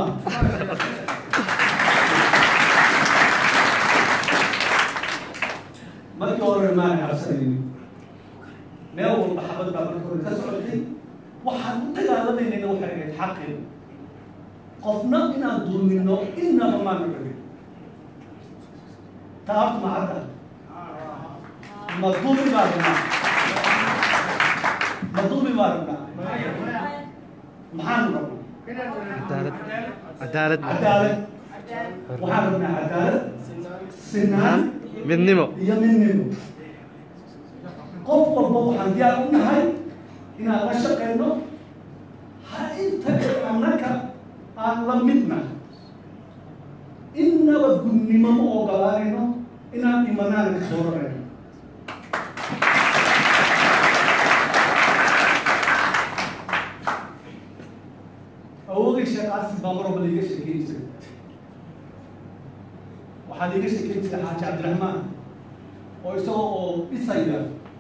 markii hore maana cabsanaynin meel walba xabad baa markii hore ka socotay waxaan u dagaalamayna waxay ahayd xaqeena qofna inaan dulmino inaba maana rabin taabtu ma cadda ma dulmi baa rabnaa ma dulmi baa rabnaa maxaanu rabnaa cadaalad cadaalad cadaalad waxaan rabnaa cadaalad sinaan midnimo iyo midnimo qof walba waxaan diyaar u nahay inaan la shaqeyno ha inta annaka aan la midna innaba gudnimo ma ogolaanayno inaan imanaan ka dooranayno awoogay sheekh caasim baa mar walba liiga sheekeyn jiray waxaa liiga sheekeyn jiray xaaji cabdiraxmaan oo isagoo oo dhisaya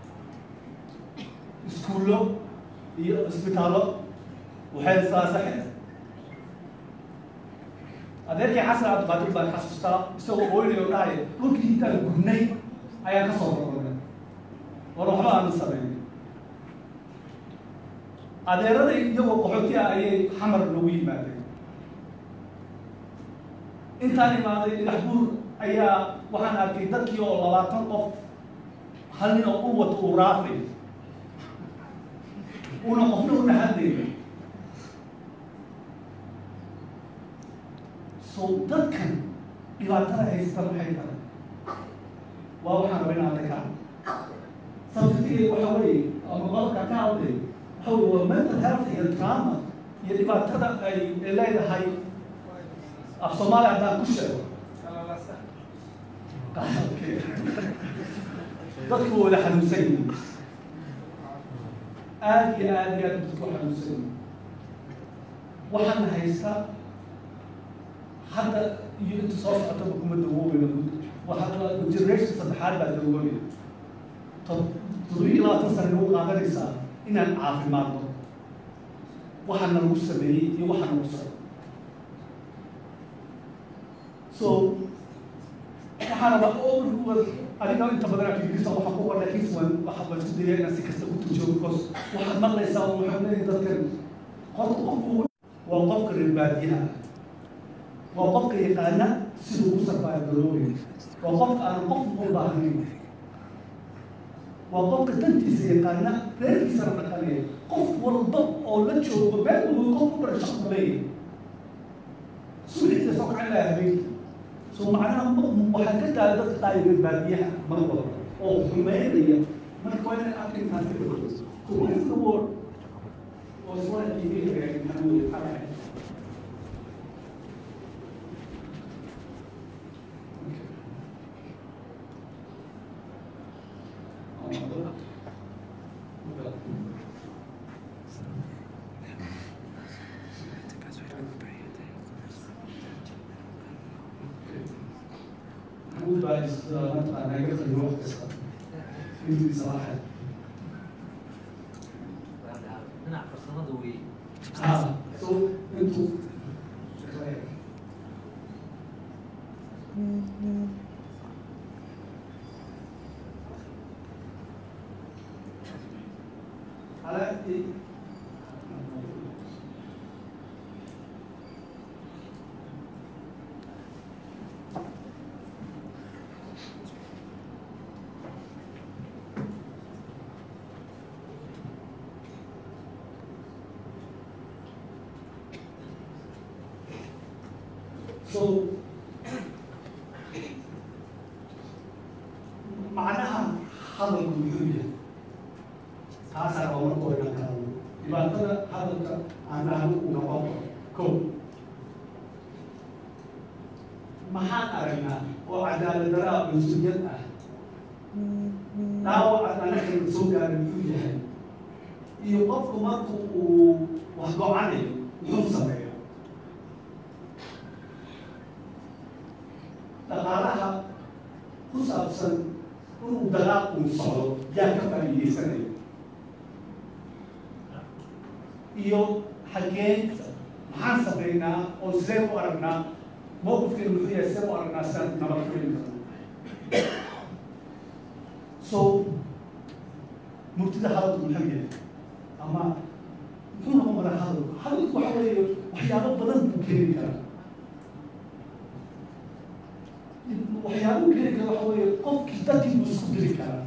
iskuullo iyo isbitaallo waxay saasaxeen adeerkii xasan cabdiqaadir baan xasuustaa isagoo ooynayo dhahaya dhulkii intaan gurnay ayaan ka soo noqonay war waxba aanu samayn adeeraday iyagoo qaxooti ah ayay xamar noogu yimaadeen intaan imaaday dhagax buur ayaa waxaan arkay dadkii oo labaatan qof hal nin oo u wato uu raafay una qofna una hadlaynin so dadkan dhibaatada haysta maxay tahay waa waxaan rabay inaan ka sababtigeed waxa weeye ama qodobka ka hadlay waxa weye waa mental health iyo trauma iyo dhibaatada ay ay leedahay af soomaaliya haddaan ku sheego dadku wada xanuunsan yihiin aada iyo aada iyo aada dadku xanuunsan yihiin waxaana haysta hadda iyo inta soo socotaba kuma dawoobaya waxaa generation saddexaad baa dawoobaya toddobiyo labaatan sane nagu qaadanaysaa inaan caafimaadno waxaana lagu sameeyey iyo waxaa nagu socdo so waxaana ba adiga inta badan akigisa waxaa ku qornay kiswan waxa baan isku dayay inaan si kasta u tujiyo because waxaad maqlaysaa waxaa leeyahay dadkan qofka qofku waa qofka reer baadiyaha waa qofka yaqaana siduu ku sarfaayo garoobay waa qofka aan qof u baahnayn waa qofka dantiisa yaqaana reerkiisana dhaqanaya qof walba oo la joogo meel walba qof ku dhasha ku leeyahay suuxiisa soo kacin lahaa habeenkii so macnaha waxaa ka taala dadka qaayibeen baadiyaha mar walba oo xumeynaya marka waa inay arkintaas ka dhigto so what is the word oo iswaa iiga maxamed محمود بقى نطق انا جبت الوقت في صراحه dhinac farsamada wey اه سو انتوا على ايه So macnaha hadalku muxuu yahay taasaa waa marka hore inaan ka hadlo dhibaatada hadalka aan dhahno uu noqon karo ko maxaan aragnaa oo cadaalad daraa cunsuriyad ah dhaawaca anaga soo gaaray muxuu yahay iyo qofku marku uu wax go-anayo muxuu sameeya dhaqaalaha ku saabsan inuu dagaal uu socdo yaa ka faa'iidaysanaya iyo xaggeen maxaan sameynaa oo sidee u aragnaa mowqifkeenu muxuu yahay sidee u aragnaa sidaan nabad ku heli karno so murtida hadalku muxuu yahay ama muxuu noqon karaa hadalku hadalku waxa weeye waxyaabo badan buu keeni karaa waxyaabuu keeni kara waxa weeye qofkii dadkii buu isku diri karaa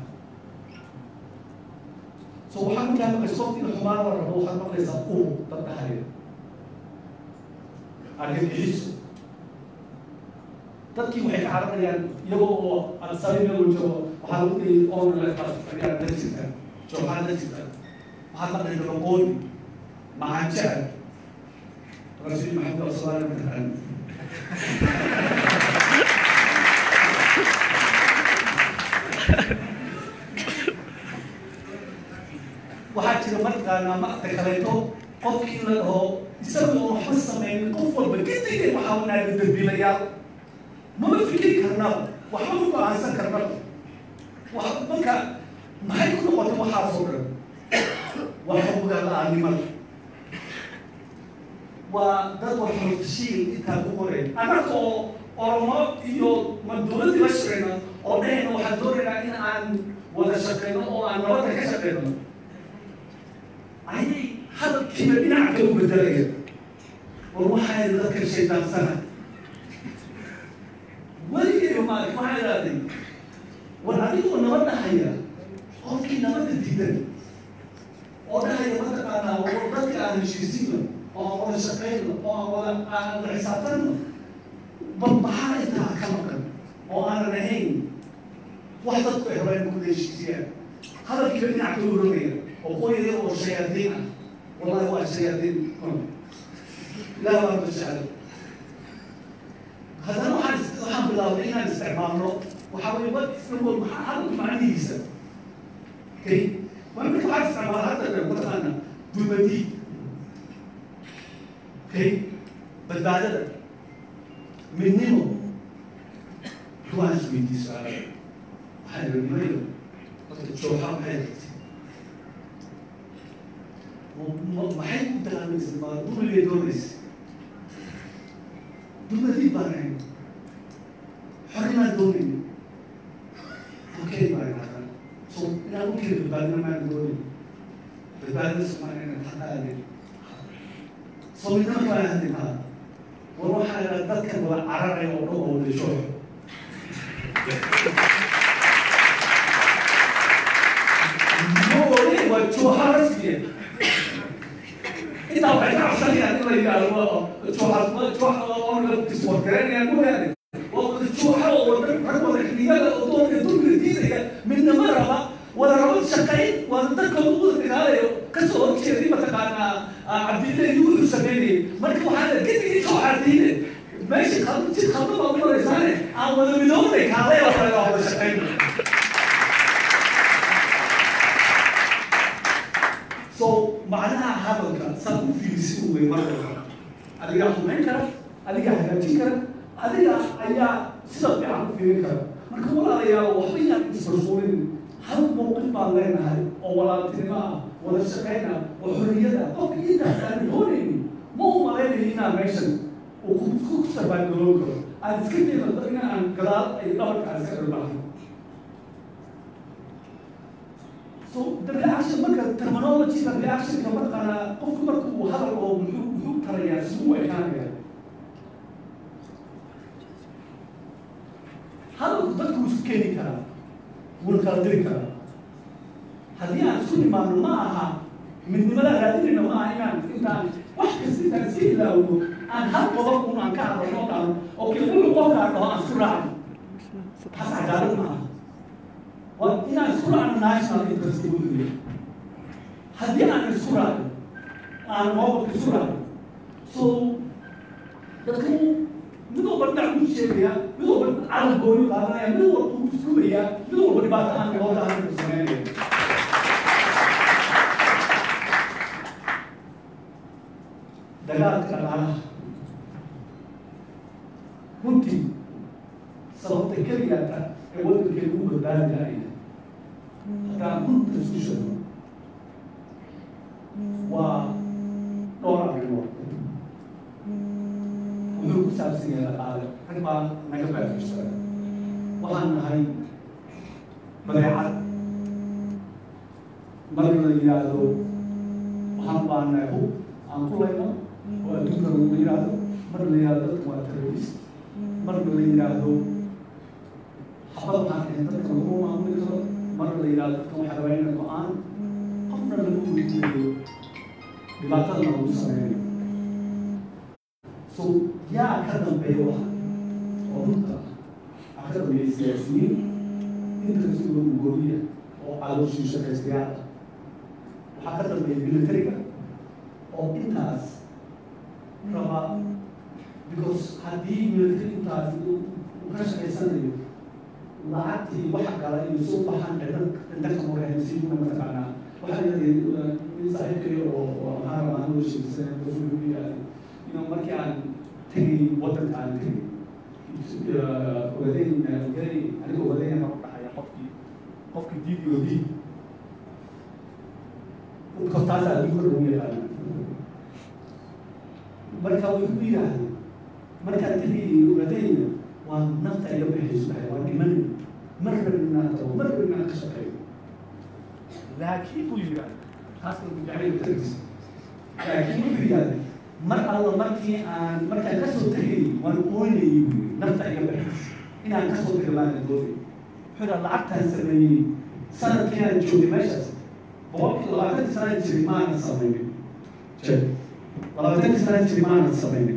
so waxaa markaa maqlaysa qofki in xumaan la rabo waxaad maqlaysaa uu dad dhahaya argagixiso dadkii waxay ka cararayaan iyagoo oo ansari meel joogo waxaa lagu dhiyay onlaa dajirta jooxaa dajirta waxaad maqlay dabaqooni macanjecel rasuul maxamed sallallahu alayhi wa sallam waxaa jira markaana maarta kaleeto qofkii in la dhaho isaga oo waxba sameynin qof walba kadigay waxaa wanaaga dambiilayaal mama fikiri karnaba waxba ma go-aansan karnaba wax marka maxay ku noqotay waxaasoo dhan waa xuquuqa la-aanimada waa dad waxooshiil intaa ku qoray annaga oo oromo iyo ma dowladdii la shaqeyno oo dhehayna waxaan doonaynaa in aan wada shaqeyno oo aan nabadda ka shaqeyno ayay hadalkiiba dhinac kale u bedelaya war waxaa yidhi dadkan shaydaansana weligeeba maali waxaa idhahday war adigoo nabad dhahaya qofkii nabadda diidan oo dhahaya mataqaanaa oo dadka aan heshiisino oo aan wada shaqeyno oo aan wada aan wada xisaabtano bal maxaa intaa ka maqan oo aanan ahayn wax dadku ay rabaan ku heshiisiyaan hadalkiiba dhinac ka urogaya oo qoyaya oo shayaadiin ah wallahi waa shayaadiin ilaah baa majecel haddana waxaan waxaan bilaabnay inaan isticmaalno waxaa weye wa isnawal maxaa hadalka macnihiisa okay waa marka waxaan isticmaala hadda mataqaana dulmadiid okay badbaadada midnimo ruuxaan isweydiiso waxaan ihi nimayo dadka jooxa maxay rabtay maxay u dagaamaysa ma dumilee doonaysa dulmadiid baan ahayn xorimaan doonayna okay baan idhahdaa so inaan u keli badbaadina maan doonin badbaadina somaa inaan hadaadin so midnama baan hadinaa war waxaa idhaha dadkan wada cararaya oo dhan oo wada jooxo moole waa jooxa rasmiya intaa waxay ka cabsanayaan in la yidhaahdo jooxa jooxa oo la iswargareynayaan mooyaane waa wada jooxa oo wada rag wada xiliyada oo doonka dulmiga diidaya midnama raba wada raba shaqayn wada dadka ugu wada dagaalayo kasoo horjeeday mataqaanaa cabdille iyo wuxuu sameynayay marka waxaa la kadigii jooxa diide meesha qalb jid qalba baa u maraysaane aan wada midoobnay kaalay baa laga wada shaqayn so macnaha hadalka saa u fiirisi u wey marka adigaa xumayn kara adigaa hagaajin kara adiga ayaa sida fiican u fiirin kara marka walaalayaal waxba yaan isbarsuulin hal mowqif baan leenahay oo walaaltinimo ah wada shaqayn ah oo xorriyad ah qofka intaas aan doonaynin ma u malaynayo inaan meeshan uu ku ku sabaangaloobi karo aan iska jeedado in aan gadaal ay dhabarka aan iska dharbaaxno so the reaction marka terminology the reaction ka markana qofku marka uu hadal oo muxuu muxuu tarayaa siduu u ekaanaya hadalku dadku wuu isku keeni karaa wuuna kala diri karaa haddii aan isku nimaadno ma aha midnimada raadinayna ma aha inaan intaan wax kasta intaan iska ilaawno aan hal qodob un aan ka hadalno o dhahno oo kii wuxuu qofkaan dhaho aan isku raacno taas cadaalad ma aha waa inaan isku raacno national interest weeye haddii aan isku raacno aan moobabka isku raacno so dadku mid walba dhinac buu sheegaya mid walba carab gooni qaadanaya mid walba uu isrugaya mid walba dhibaato aan dhibaato aan ku sameynaya dagaalka dhaqaalaha runtii sababta keliyaata ee waddankeenu u badbaadi lahayn haddaan runta isku sheego waa dhowr arrimood wuxuu ku saabsan yahay dhaqaale rag baa naga baafishay waxaan nahay badeecad mar la yidhaahdo waxaan baanahay hub aan ku layno oo adduunka lagu yidhaahdo mar la yidhaahdo dadka waa terrorist mar la yidhaahdo xabad waxaan ahayn dadka lagu maamuli karo mar la yidhaahdo dadka waxaa rabaa inay go-aan qofna lagu weydiinayo dhibaatada lagu sameeyo so yaa ka dambeeya wax oo runta waxaa ka dambeeya siyaasiyiin inta sidoo ugoobiya oo calooshii shaqaystayaal ah waxaa ka dambeeya militariga oo intaas raba because haddii military intaas uu ka shaqaysanayo lacagtii waxa gala iyo soo baxaan cidan cinda ka morehaysiina mataqaanaa waxaa yidhahday nin saaxiibkay oo oo maxaa rabaa anuu sheegsan wuxuu yidhahday inuu markii aan tegay waddanka aan tegay ogadeyn gari aniga ogadeyn ma ku dhacaya qofkii qofkii diid iyo diid because taas adduunka lagu yaqaana marka wuxuu yidhaahday markaan tegay ogadeyna waa nafta iga bixayso dhahay waa dhiman mar rabin inaan tago mar rabin inaan ka shaqeeyo laakiin buu yidhahday taas jacayl tagis laakiin wuxuu yidhahday mar alla markii aan markaan kasoo tegay waan ooynayay buu yidhi nafta iga bixayso inaan kasoo tago baan doonay wuxuu yidhaha lacagtaan sameeyey sanadkii aan joogay meeshaas boqolkii labaatankii sana jiri maanan samaynin je labaatankii sana jiri maanan samaynin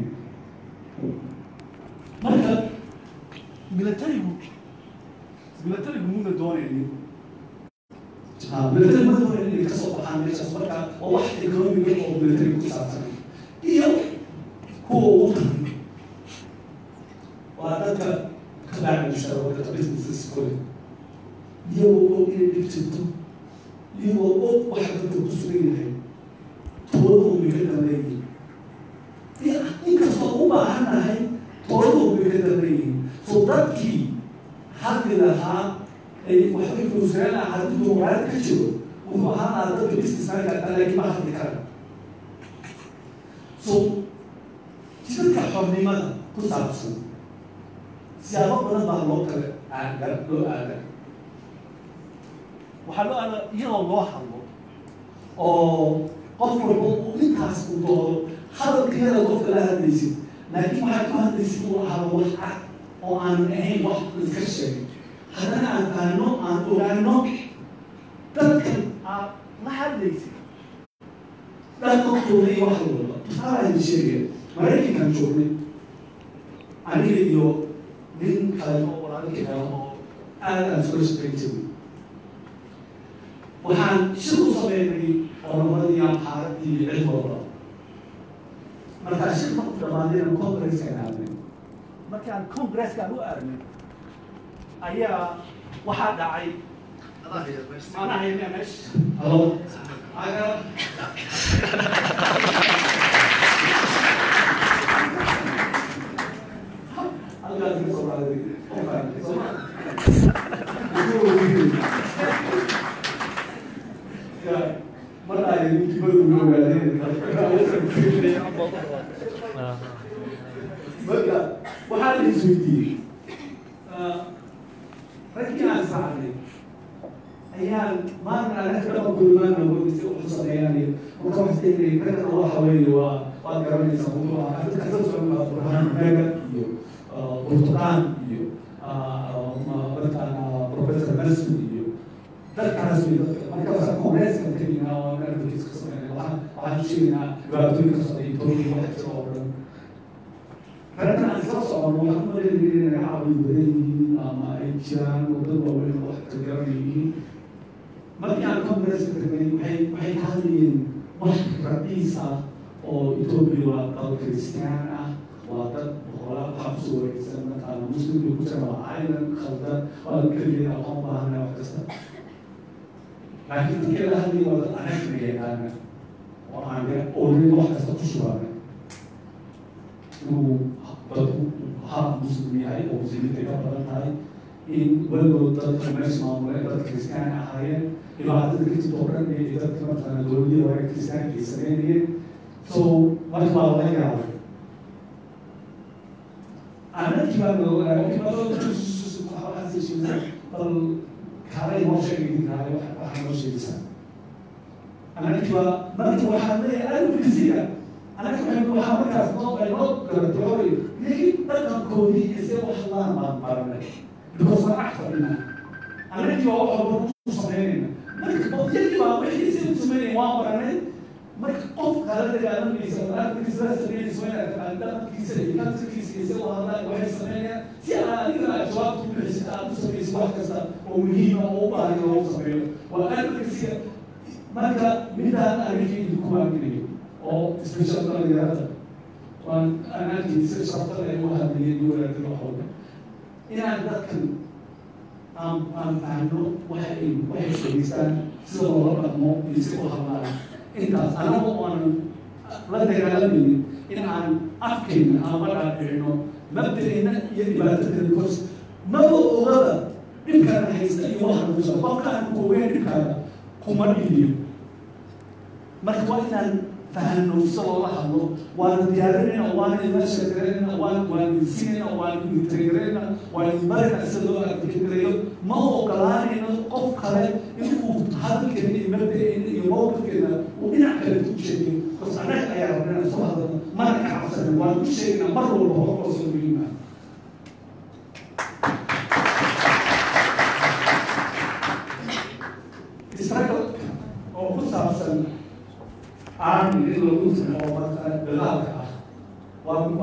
marka militarigu militarigu muna doonaynin ha militari ma doonaynin inay kasoo baxaan meeshaas marka waa wax economiga oo militariga ku saabsan iyo kuwa ugu tahay waa dadka ka baacamushaa waa dadka businesses kule iyagoo og inay dhib jirto iyagoo og waxa dadka ku sugan yahay tooladuu bay ka dambeeyihin inkastoo u baahannahay tooladuu bay ka dambeeyihin so dadkii hadli lahaa ay waxbay fuuseen lahaa haddii duuqaad ka jiro wuxuu ahaan lahaa dadka businessmanka laakiin ma hadli kara so jidadka xornimada ku saabsan siyaabo badan baa loo kale aaga loo aaga waxaa loo aaga iyadoo loo hadlo oo qof walba uu intaas u doodo hadalkeeda qofka la hadlaysid laakiin waxaad ku hadlaysid uu ahaado wax cad oo aan ahayn wax iska sheegay haddana aan faano aan ogaano dadkan aad la hadlaysid dhaqankooda iyo wax walba tusaalahan sheegaya maraykankan joognay aniga iyo nin kale oo walaalkii kale oo aad aan sula shaqayn jiray waxaan shir u sameynay qolomadii amxaaradii iyo cid walba markaa shir marku dhamaadayna congresska aadnay markaan congreskaan u aadnay ayaa waxaa dhacay maanaha yamia meesha halo aga halkaas ka soo raaday qofkaan sooma mar ay ninkibadu ogaadeen marka waxaa la isweydiiyey raggii aan saacnay ayaan maalin anaga dhaqankooda maana si u sameeyaan marka waxay tiri ragga waxa weeye waa waad garanaysaa wuxuu ahaa dadka ka socon baa burhaan mega iyo burtuqaan iyo dadkan professor nelson iyo dadkaas wey dadka markaasa congresska teginaa oo advocates ka sameynaa waxaan waxaan sheegaynaa dhibaatooyin ka socda etoobiya waxa jira oo dhan raggan aan isla socono waxaan umaleynaya inay caawi badan yihiin ama ay jiraan wadad waaweyn oo wax ka garan yihiin markii aan congresska tegnay waxay waxay ka hadlayeen wax raqiis ah oo etoobiya waa dal kristaan ah waa dad boqolaal waxaa kusoo wareegsan markaana muslimka ku jira waa island khaldan waa keligeed aqoon baahana wax kasta laakiin dadkii la hadlaya waa dad anagna yaqaana oo aan oolin wax kasta ku shubaana inuu dadku ha muslim yahay oo muslimiinta ka badan tahay in weligood dadka meesha maamuleen dad kristaan ahaayeen dhibaatada ka jirta oo dhan ee dadka markaana dowladii hore kristaanka ay sameynayeen so marka waa laga yaabay anagii baa bal kaalay noo sheegay kaalay waxaa noo sheegaysaa anagii baa marka waxaa leeyahay advocasiga anaga waxaa markaas noo ay noo garatay hooy laakiin dhaqankoodii iyo see wax laan baan baranay because waan ag fadhina anagii baa wax walba ku sameynayna marka yagii baa wixii si u sameynaya waan baranay marka qof kala dagaalamaysa advocasiga sameynaysa waa inaad taqaan dhaqankiisa iyo culturekiisa iyo see u hadlaan waxay sameynayaan si aad adiga aad jawaabta u bixisid aad u samaysid wax kasta oo muhiima oo u baahan in loogu sameeyo waa advocasiga marka midaan anigii idinku aaginayo oo special dhalinyarada waan anaagii si sharta leh u hadlayay iyo walaadada waxooda inaan dadkan aan aan fahno waxa ay waxay sheegaystaan sida loola dhaqmo iyo si u hadlaan intaas anaga oonan la dagaalamaynin in aan afkayna aan la dhaadhicino mabda'ina iyo dhibaatadana because maba ogaba dhibkaana haysta iyo waxaan kusa qofkaan kuogeyn dhibkaana kuma dhibiyo marka waa inaan fahano sida loola hadlo waana diyaarinayna waana ila sheekeynayna waan waan insinayna waan integrayna waan barina sida loo adkegareeyo ma ogolaanayno qof kale inuu hadalkeena iyo mabda'eena iyo mowqifkeena uu dhinac kale ku sheegayo bas anaga ayaa rabnaa soo hadalna mana ka cabsanin waan ku sheegaynaa mar walba horkoosoo muhiim ah struggle oo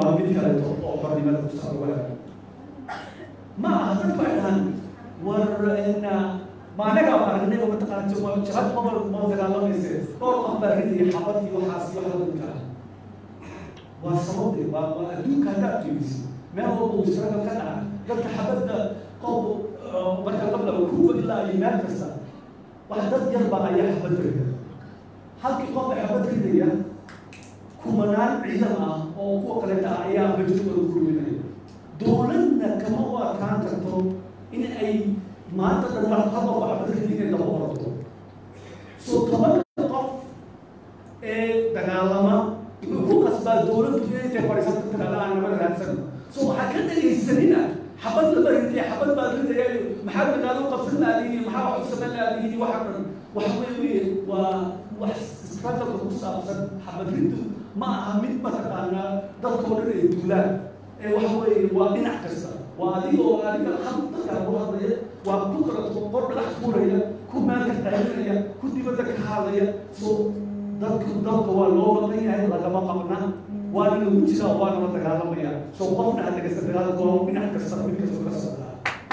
waa mid kaleeto oo xornimada ku socda walaal ma aha dadku ay dhahaan war ma anaga ba aragnay oo mataqaana jabad mabal ma dagaalamayse dhowr qof baa ridaya xabad iyo waxaas iyo waxla midka ah waa sababte waa waa adduunka haddaad fiiriso meel walba uu israga ka dhaca dadka xabadda qof marka qabla kuwa ilaa iyo meel kasta wax dad yar baa ayaa xabad rida halkii qof ee xabad ridaya kumanaan ciidan ah oo kuwa kaleeta ah ayaa bajirkooda ku ruminaya dowladna kama u adkaan karto in ay maanta dhan hal qof xabad ridaya inay daba ordo soo tobanka qof ee dagaalama wuxuu ku qasbaa dowladdu inay intay fadhiisato tiraada aan nabada raadsan so waxaa ka dhagaysanina xabad lama ridaya xabad baa ridaya maxaa dagaalo qabsan laadiini maxaa wax u samayn laadiini waxa dhan waxa weeye waa wax struggle ku saabsan xabad riddu ma aha mid mataqaanaa dadkoo dhan ay duulaan ee waxa weeye waa dhinac kasta waa adiga oo adiga hal dadkaa loo hadlaya waa ku kala qor dhagax tuuraya ku meel ka qaylinaya ku dibadda ka hadlaya so dadku dalka waa loo maqan yahay lagama maqna waana lagu jiraa waana la dagaalamaya soo qofna ha dhagaysta dagaalka waa dhinac kasta mid kasta ka socdaa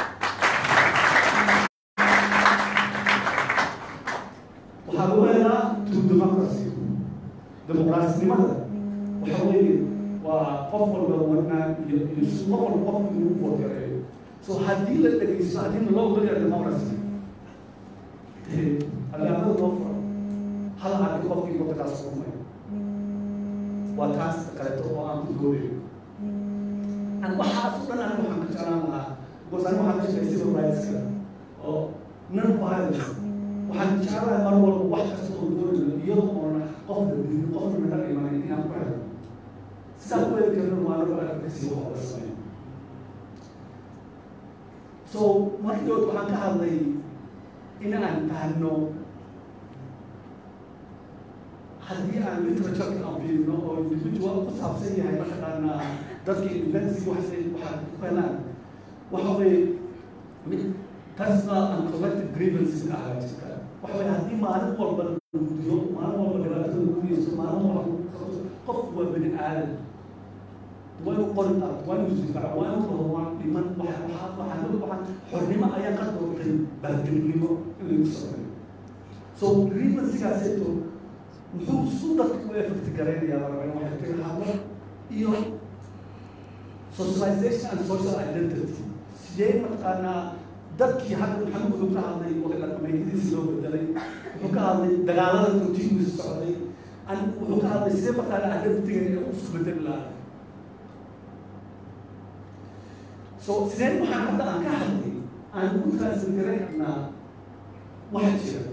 waxaa lagu helaa true democracy dimuqraasnimada waxa weeye waa qof walba wadnaa iyo iyo si qof walba qof inuu wadareeyo so haddii la dhagaysto haddii loo ogolaya democracy albaabada loo furo hal arki qofkii waddankaas kumay waa taas kaleeto oo aan ku doodayo an waxaas o dhan aniga waxaan ka jeclaan lahaa because aniga waxaan ka shaqay civil rightska oo non violence waxaan jeclahay mar walba wax kasta oo doonayo iyadoo oona qofna dilin qofna naga imanin inaan ku helno sidaan ku heli karno waa anagu advocacy wax oga sameyn so markii dood waxaan ka hadlay in aan fahno haddii aan literature aan fiirino oo individual ku saabsan yahay mataqaanaa dadka independence waxay waxaa ku helaan waxa weeye mid personal and collective grievances ahaa jirta waxa weeye haddii maalin walba la gudiyo maalin walba dhibaatada lagu geysto maalin walba lagu qabto qofku waa bani aadan waa inuu qori qaato waa inuu isdifaaco waa inuu qoro waa dhiman waxa waxaa waxaa waxaa xornimo ayaa ka doortay baatilnimo in lagu sameeyo so grievancegaaseeto muxuu su dadka u effect garaynayaa larabaa waxay tiri hadlo iyo socialization and social identity sidee mataqaanaa dadkii hadda maxamed wuxuu ka hadlay wada dhaqameedyadiisi loo bedelay wuxuu ka hadlay dagaalada continuous socday an wuxuu ka hadlay sidee mataqaanaa identitygan ee isku bedeli lahaa so sideen waxaan hadda aan ka hadlay aan ugu transfer garaynaa waxa jira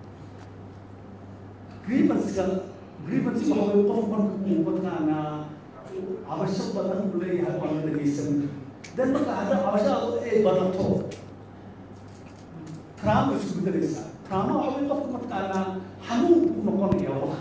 grievanceka grievance waxa weye qof marka uu mataqaanaa cabasho badan uu leeyahay waa la dhagaysan dan marka hadda cabashadaadu ay badato trauma isku bedelaysaa trauma waxa weye qofka mataqaanaa xanuun ku noqonaya wax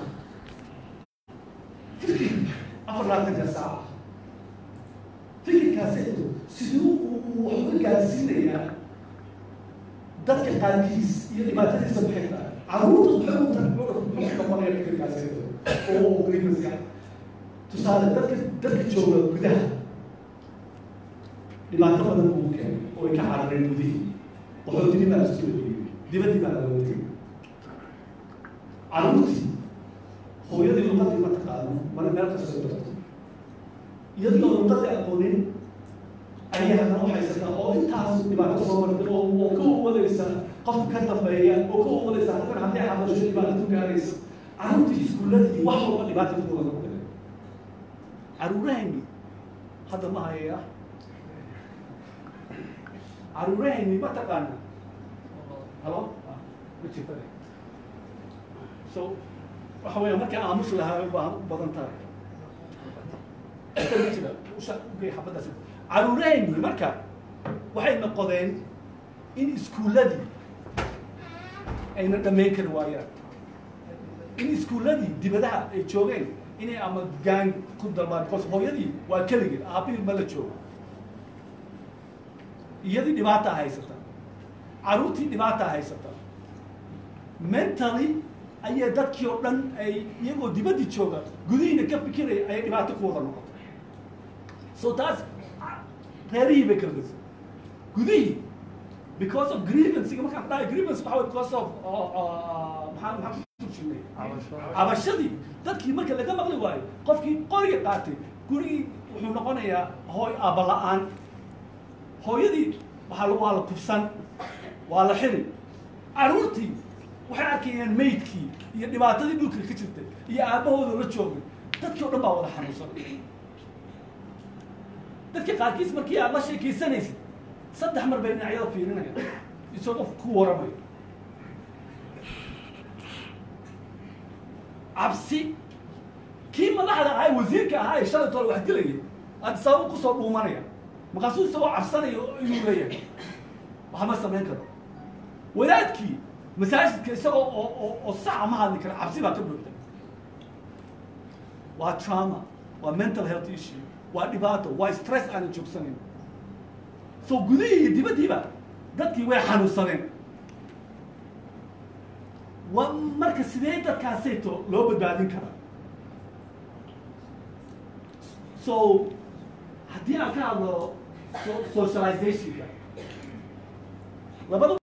fikir afar laatanka saaca fikirkaaseeto siduu uu wax uga gaarsiinayaa dadka qaarkiis iyo dhibaatadiisa maxay tahay caruurta maxay u maxay noqonaya fikirkaaseeto oo grievancy tusaale dadka dadka jooga gudaha dhibaato badan uu keenay oo ay ka carareen gudihii qaxootinii baa isku weyey dibaddii baa laga watay caruurtii hooyadii luqadii ma taqaano mana meel kastoo jirto iyadoo luqadii aqoonin ayay haddana u haysataa oo intaas dhibaato soo martay oo oo ka uwadaysa qofka ka dambeeya oo ka uwadaysa halkan haddii hadasho dhibaato ku gaaraysa caruurtii iskuulladii wax walba dhibaata ku wada noqday caruurahayni hadda ma hayaya caruurahayni ma taqaana halo ma jirta so waxa weya markii aamus lahaa baa u badan tahay jira usha ugey xabadaas caruurahayni marka waxay noqodeen in iskuulladii ayna dhammayn kari waayaan in iskuulladii dibadaha ay joogeen inay ama gaan ku dalbaan because hooyadii waa keligeed aabihii ma la joogo iyadii dhibaataa haysata caruurtii dhibaataa haysata mentally ayay dadkii oo dhan ay iyagoo dibaddii jooga gudihiina ka fikiraya ayay dhibaato ku wada noqotay so taas reerihii bay kala gasay gudihii because of grievansiga markaan dhahay grievance waxaa way because of uh, uh, maxaa maxaa ku jirnay cabashadii dadkii marka laga maqli waayo qofkii qoriga qaatay gurigii wuxuu noqonayaa hooy aabba la-aan hooyadii waxaa la- waa la kubsan waa la xiri caruurtii waxay arkayeen maydkii iyo dhibaatadii dhulka ka jirtay iyo aabbahooda la joogay dadkii o dhan baa wada xanuunsan dadka qaarkiis markii aad la sheekaysanaysid saddex mar bay dhinacyada fiirinaya isagoo qof ku waramayo cabsi kii madaxda ahaa ee wasiirka ahaa ee shalay toole wax dilayay aad sabab kusoo dhuumanaya markaasuu isagoo cabsanayo inuu leeyahay waxma samayn karo wadaadkii masaajidka isagoo oo oo oo saca ma hadli kara cabsi baa ka buuxda waa trauma waa mental health issue waa dhibaato waa stress aanan joogsanayn so gudihii iyo dibaddiiba dadkii way xanuunsadeen waa marka sidee dadkaasayto loo badbaadin karaa so haddii aan ka hadlo so- socializationka labada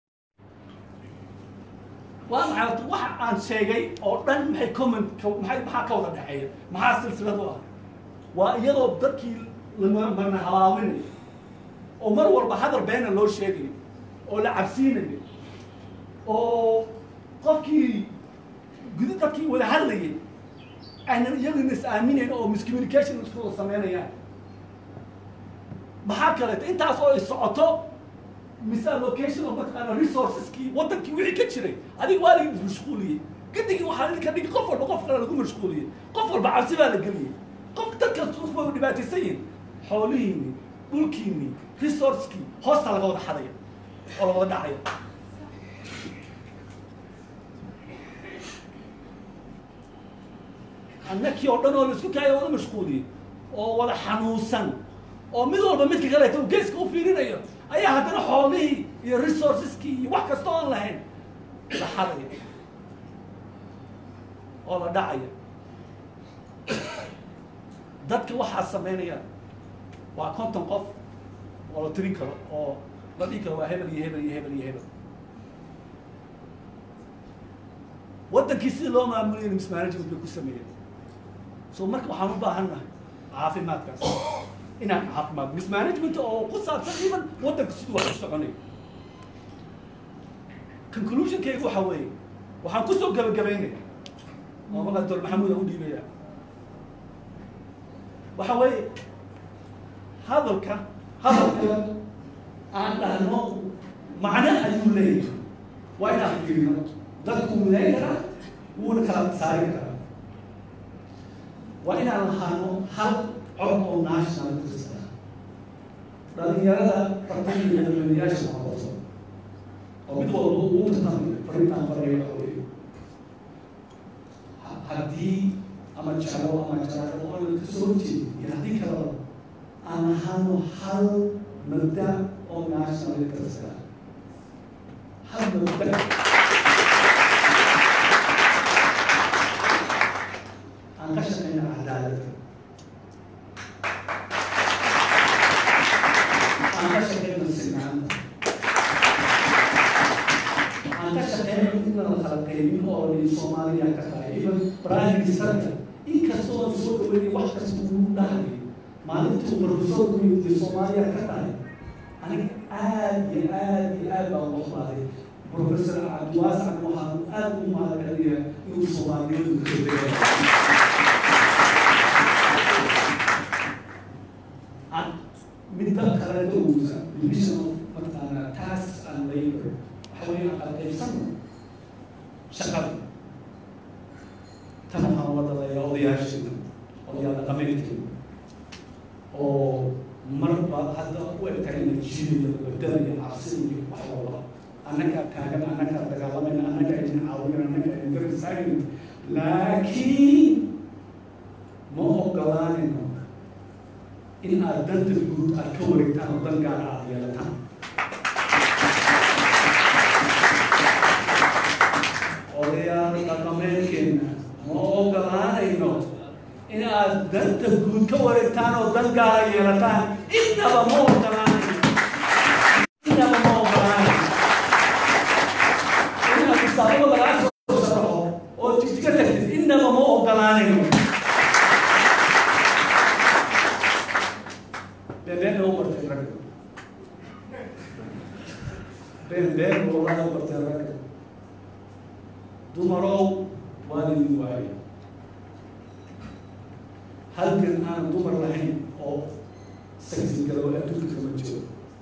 waa maxay horta waxa aan sheegay oo dhan maxay comment ka- maxay maxaa ka wada dhexeeya maxaa silsilad u ah waa iyadoo dadkii la marna habaabinayo oo mar walba hadal beena loo sheegayo oo la cabsiinayo oo qofkii guda dadkii wada hadlayay aynan iyaguna is aaminayn oo miscommunication isku wada sameynayaan maxaa kaleeto intaas oo ay socoto misallocation oo mataqaana resourceskii waddankii wixii ka jiray adiga waa laga mashquuliyey gadigii waxaa idinka dhigi qof walba qof kale lagu mashquuliyey qof walba cabsi baa la geliyey qof dadka way dhibaataysan yihin xoolihiini dhulkiini resourcekii hoosta laga wada xadaya oo la wada dhacaya annakii oo dhan oo laisku kaaya wada mashquuliyey oo wada xanuunsan oo mid walba midka kaleeto uu geeska u fiirinayo ayaa haddana xoolihii iyo resourceskii iyo wax kasta oon lahayn la xadaya oo la dhacaya dadka waxaa sameynaya waa konton qof oo la tirin karo oo la dhihi karo waa hebel iyo hebel iyo hebel iyo hebel waddankii sidii loo maamulayna mismanagement bay ku sameeyeen so marka waxaan u baahan nahay caafimaadkaas inaan caafimaad mismanagement oo ku saabsan iman waddanka siduu wax u soconayo conclusionkaygu waxa weeye waxaan kusoo gabagabaynaya oo markaa doctor maxamuud aan u dhiibaya waxa weeye hadalka hadalka aan dhahno macno ayuu leeyahay waa inaan fiirino dadku midayn karaa wuuna kala saari karaa waa inaan lahaano hal cod oo national interest ah dhalinyarada fartan iyo dadweynayaasha noqoto oo mid walba uu tartamayo fariintaan farayo waxa weeye ha- haddii ama jeclo ama jeclo oo la kasoo horjeedo iyo haddii kaleba aan lahaano hal mabda oo national interest ah hal mabda aan ka shaqeyna cadaaladda aan ka shaqeyna sinaanta aan ka shaqeyna in la kala qaybin oo li soomaaliya ka tahay even prime ministerka inkastoo aan soo dhaweynay wax kasta uu dhahay maalintuu professorku yimid soomaaliya ka tahay aniga aad iyo aad iyo aad baan uga qaaday professor cabdiwaasac waxaan aad u mahadcelinayaa inuu soomaaliyadu ka degay and midda kaleeto uusa division of mataqaana tasks and labor waxa weeye aan qaybsano shaqada tan waxaan wada leeyaa odayaasheena odayaal dhaqameedkeena oo marba hadda u egtahay natiijada badalaya cabsida iyo wax walba annagaa taagan annagaa dagaalamayna annagaa idin caawin annagaa idin garab istaagayna laakiin ma ogolaanayno in aad danta guud aad ka wareegtaan oo dan gaara aad yeelataan odayaal dhaqameedkeena ma ogolaanayno in aad danta guud ka wareegtaan oo dan gaara yeelataan innaba ma ogolaanayo innaba ma ogolaanayo inaad musaabada lagaa soo sharaxo oo jigjiga tagtid innaba ma ogolaanayo been been u bartay ragga been been wallahi u bartay ragga dumarow waan idin waayay halkan aan dumar lahayn oo saksi galo adduunka kama jiro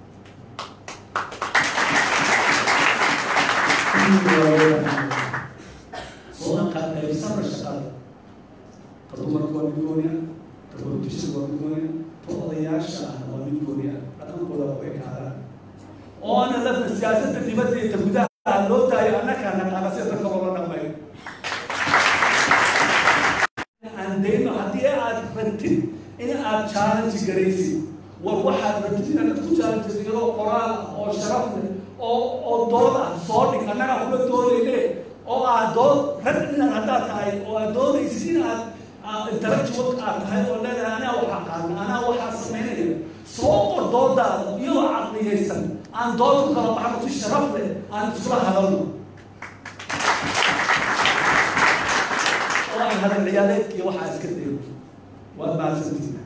soo anqaad qaybsana shaqada ta dumarka waa mid gooniya ta politisha waa mid gooniya ta odayaasha ah waa mid gooniya dhaqankooda ku ekaadaan oona lafna siyaasadda dibadda iyo ta gudaha loo daayo annagaa naqaana sida dadka loola dhaqmayo aan dayno haddii aad rabtid in aad challenge garaysid war waxaad rabtid inaad dadku challenge iyadoo qoraal ah oo sharaf leh oo oo dood ah soo dhig annagaa kula doodayne oo aad dood rag inaad haddaad tahay oo aad doodaysid in aad intellectual aad tahay oo leedahay anaa waxaa qaadna anaa waxaa samaynaya soo qor doodaada iyadoo caqliyaysan aan dood ku kala baxno si sharaf leh aan iskula hadalno oo aan hadal ciyaaleedka iyo waxaa iska dayo waad mahadsantihin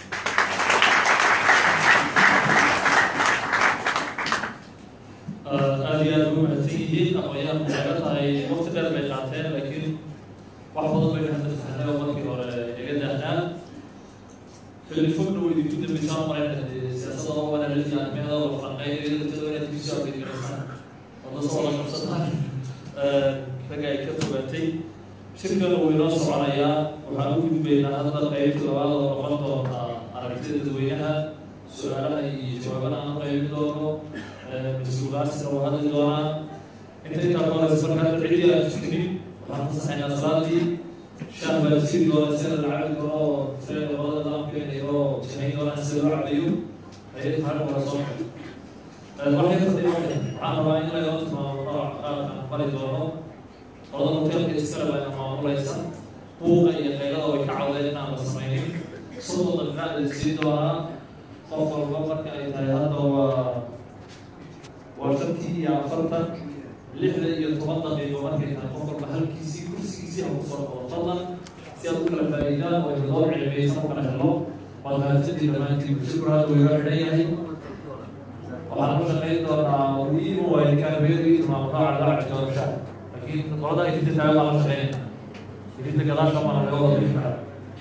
aada iyo aada ugu mahadsan yihiin aqoonyahan waxay la tahay waqti dheer bay qaateen laakiin wax badan bay hadda fahnay oo markii hore iga daahnaa xilli fogna way idinku dambeysaan marayna siyaasadda oo wanaagsan arrimaheeda oo falanqeeya iyo dadkeeda inaad ku soo geliysaan oo dad soo la qabsataan ragga ay ka fogaatay shirkan wuu inoo soconayaa waxaan u gudbaynaa hadda qaybta labaad oo noqon doonta aragtida dadweynaha su-aalaha iyo jawaabana aan qaybin doono mas-uulaasina waa hadli doonaa inta intaa kahoreysa marka hadda cidii aan tukanin waxaan fasaxaynaa salaadii shan baa jiri doona sida la cabi doono oo sida labada daamkeena iyagoo janayn doonaan sida loo cabayo ayay tahay hore soo waxay fadhiya waxaan rabaa in laga tilmaamo nooc qaabkan bari doono qolada hoteelka iskale baa ina maamulaysa buuqa iyo qaylada way ka cawdeen inaan la samaynin soddon daqiiqaad la sii doonaa qof walba marka ay tahay hadda waa waa shantii iyo afartan lixda iyo toban daqiiqo markay tahay qof walba halkiisii kursigiisii ha kusoo noqdo fadlan si aad u kala faa'iidaan oo loo cilmiyeysan kala helo waad mahadsantii dhammaantiin shukr hadda wuu iga xidhan yahay waxaan ku shaqayn doonaa muhiim u waay kaabiyadu tilmaamo nooca lacag doorasha laakiin qolada ay ka taagan baa la shaqeynaya idinta gadaasha mana laga wada bixi karaa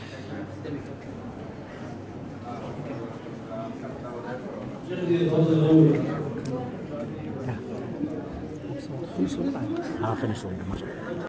lixdii iyo toban daqiiqo wey I'll finish later.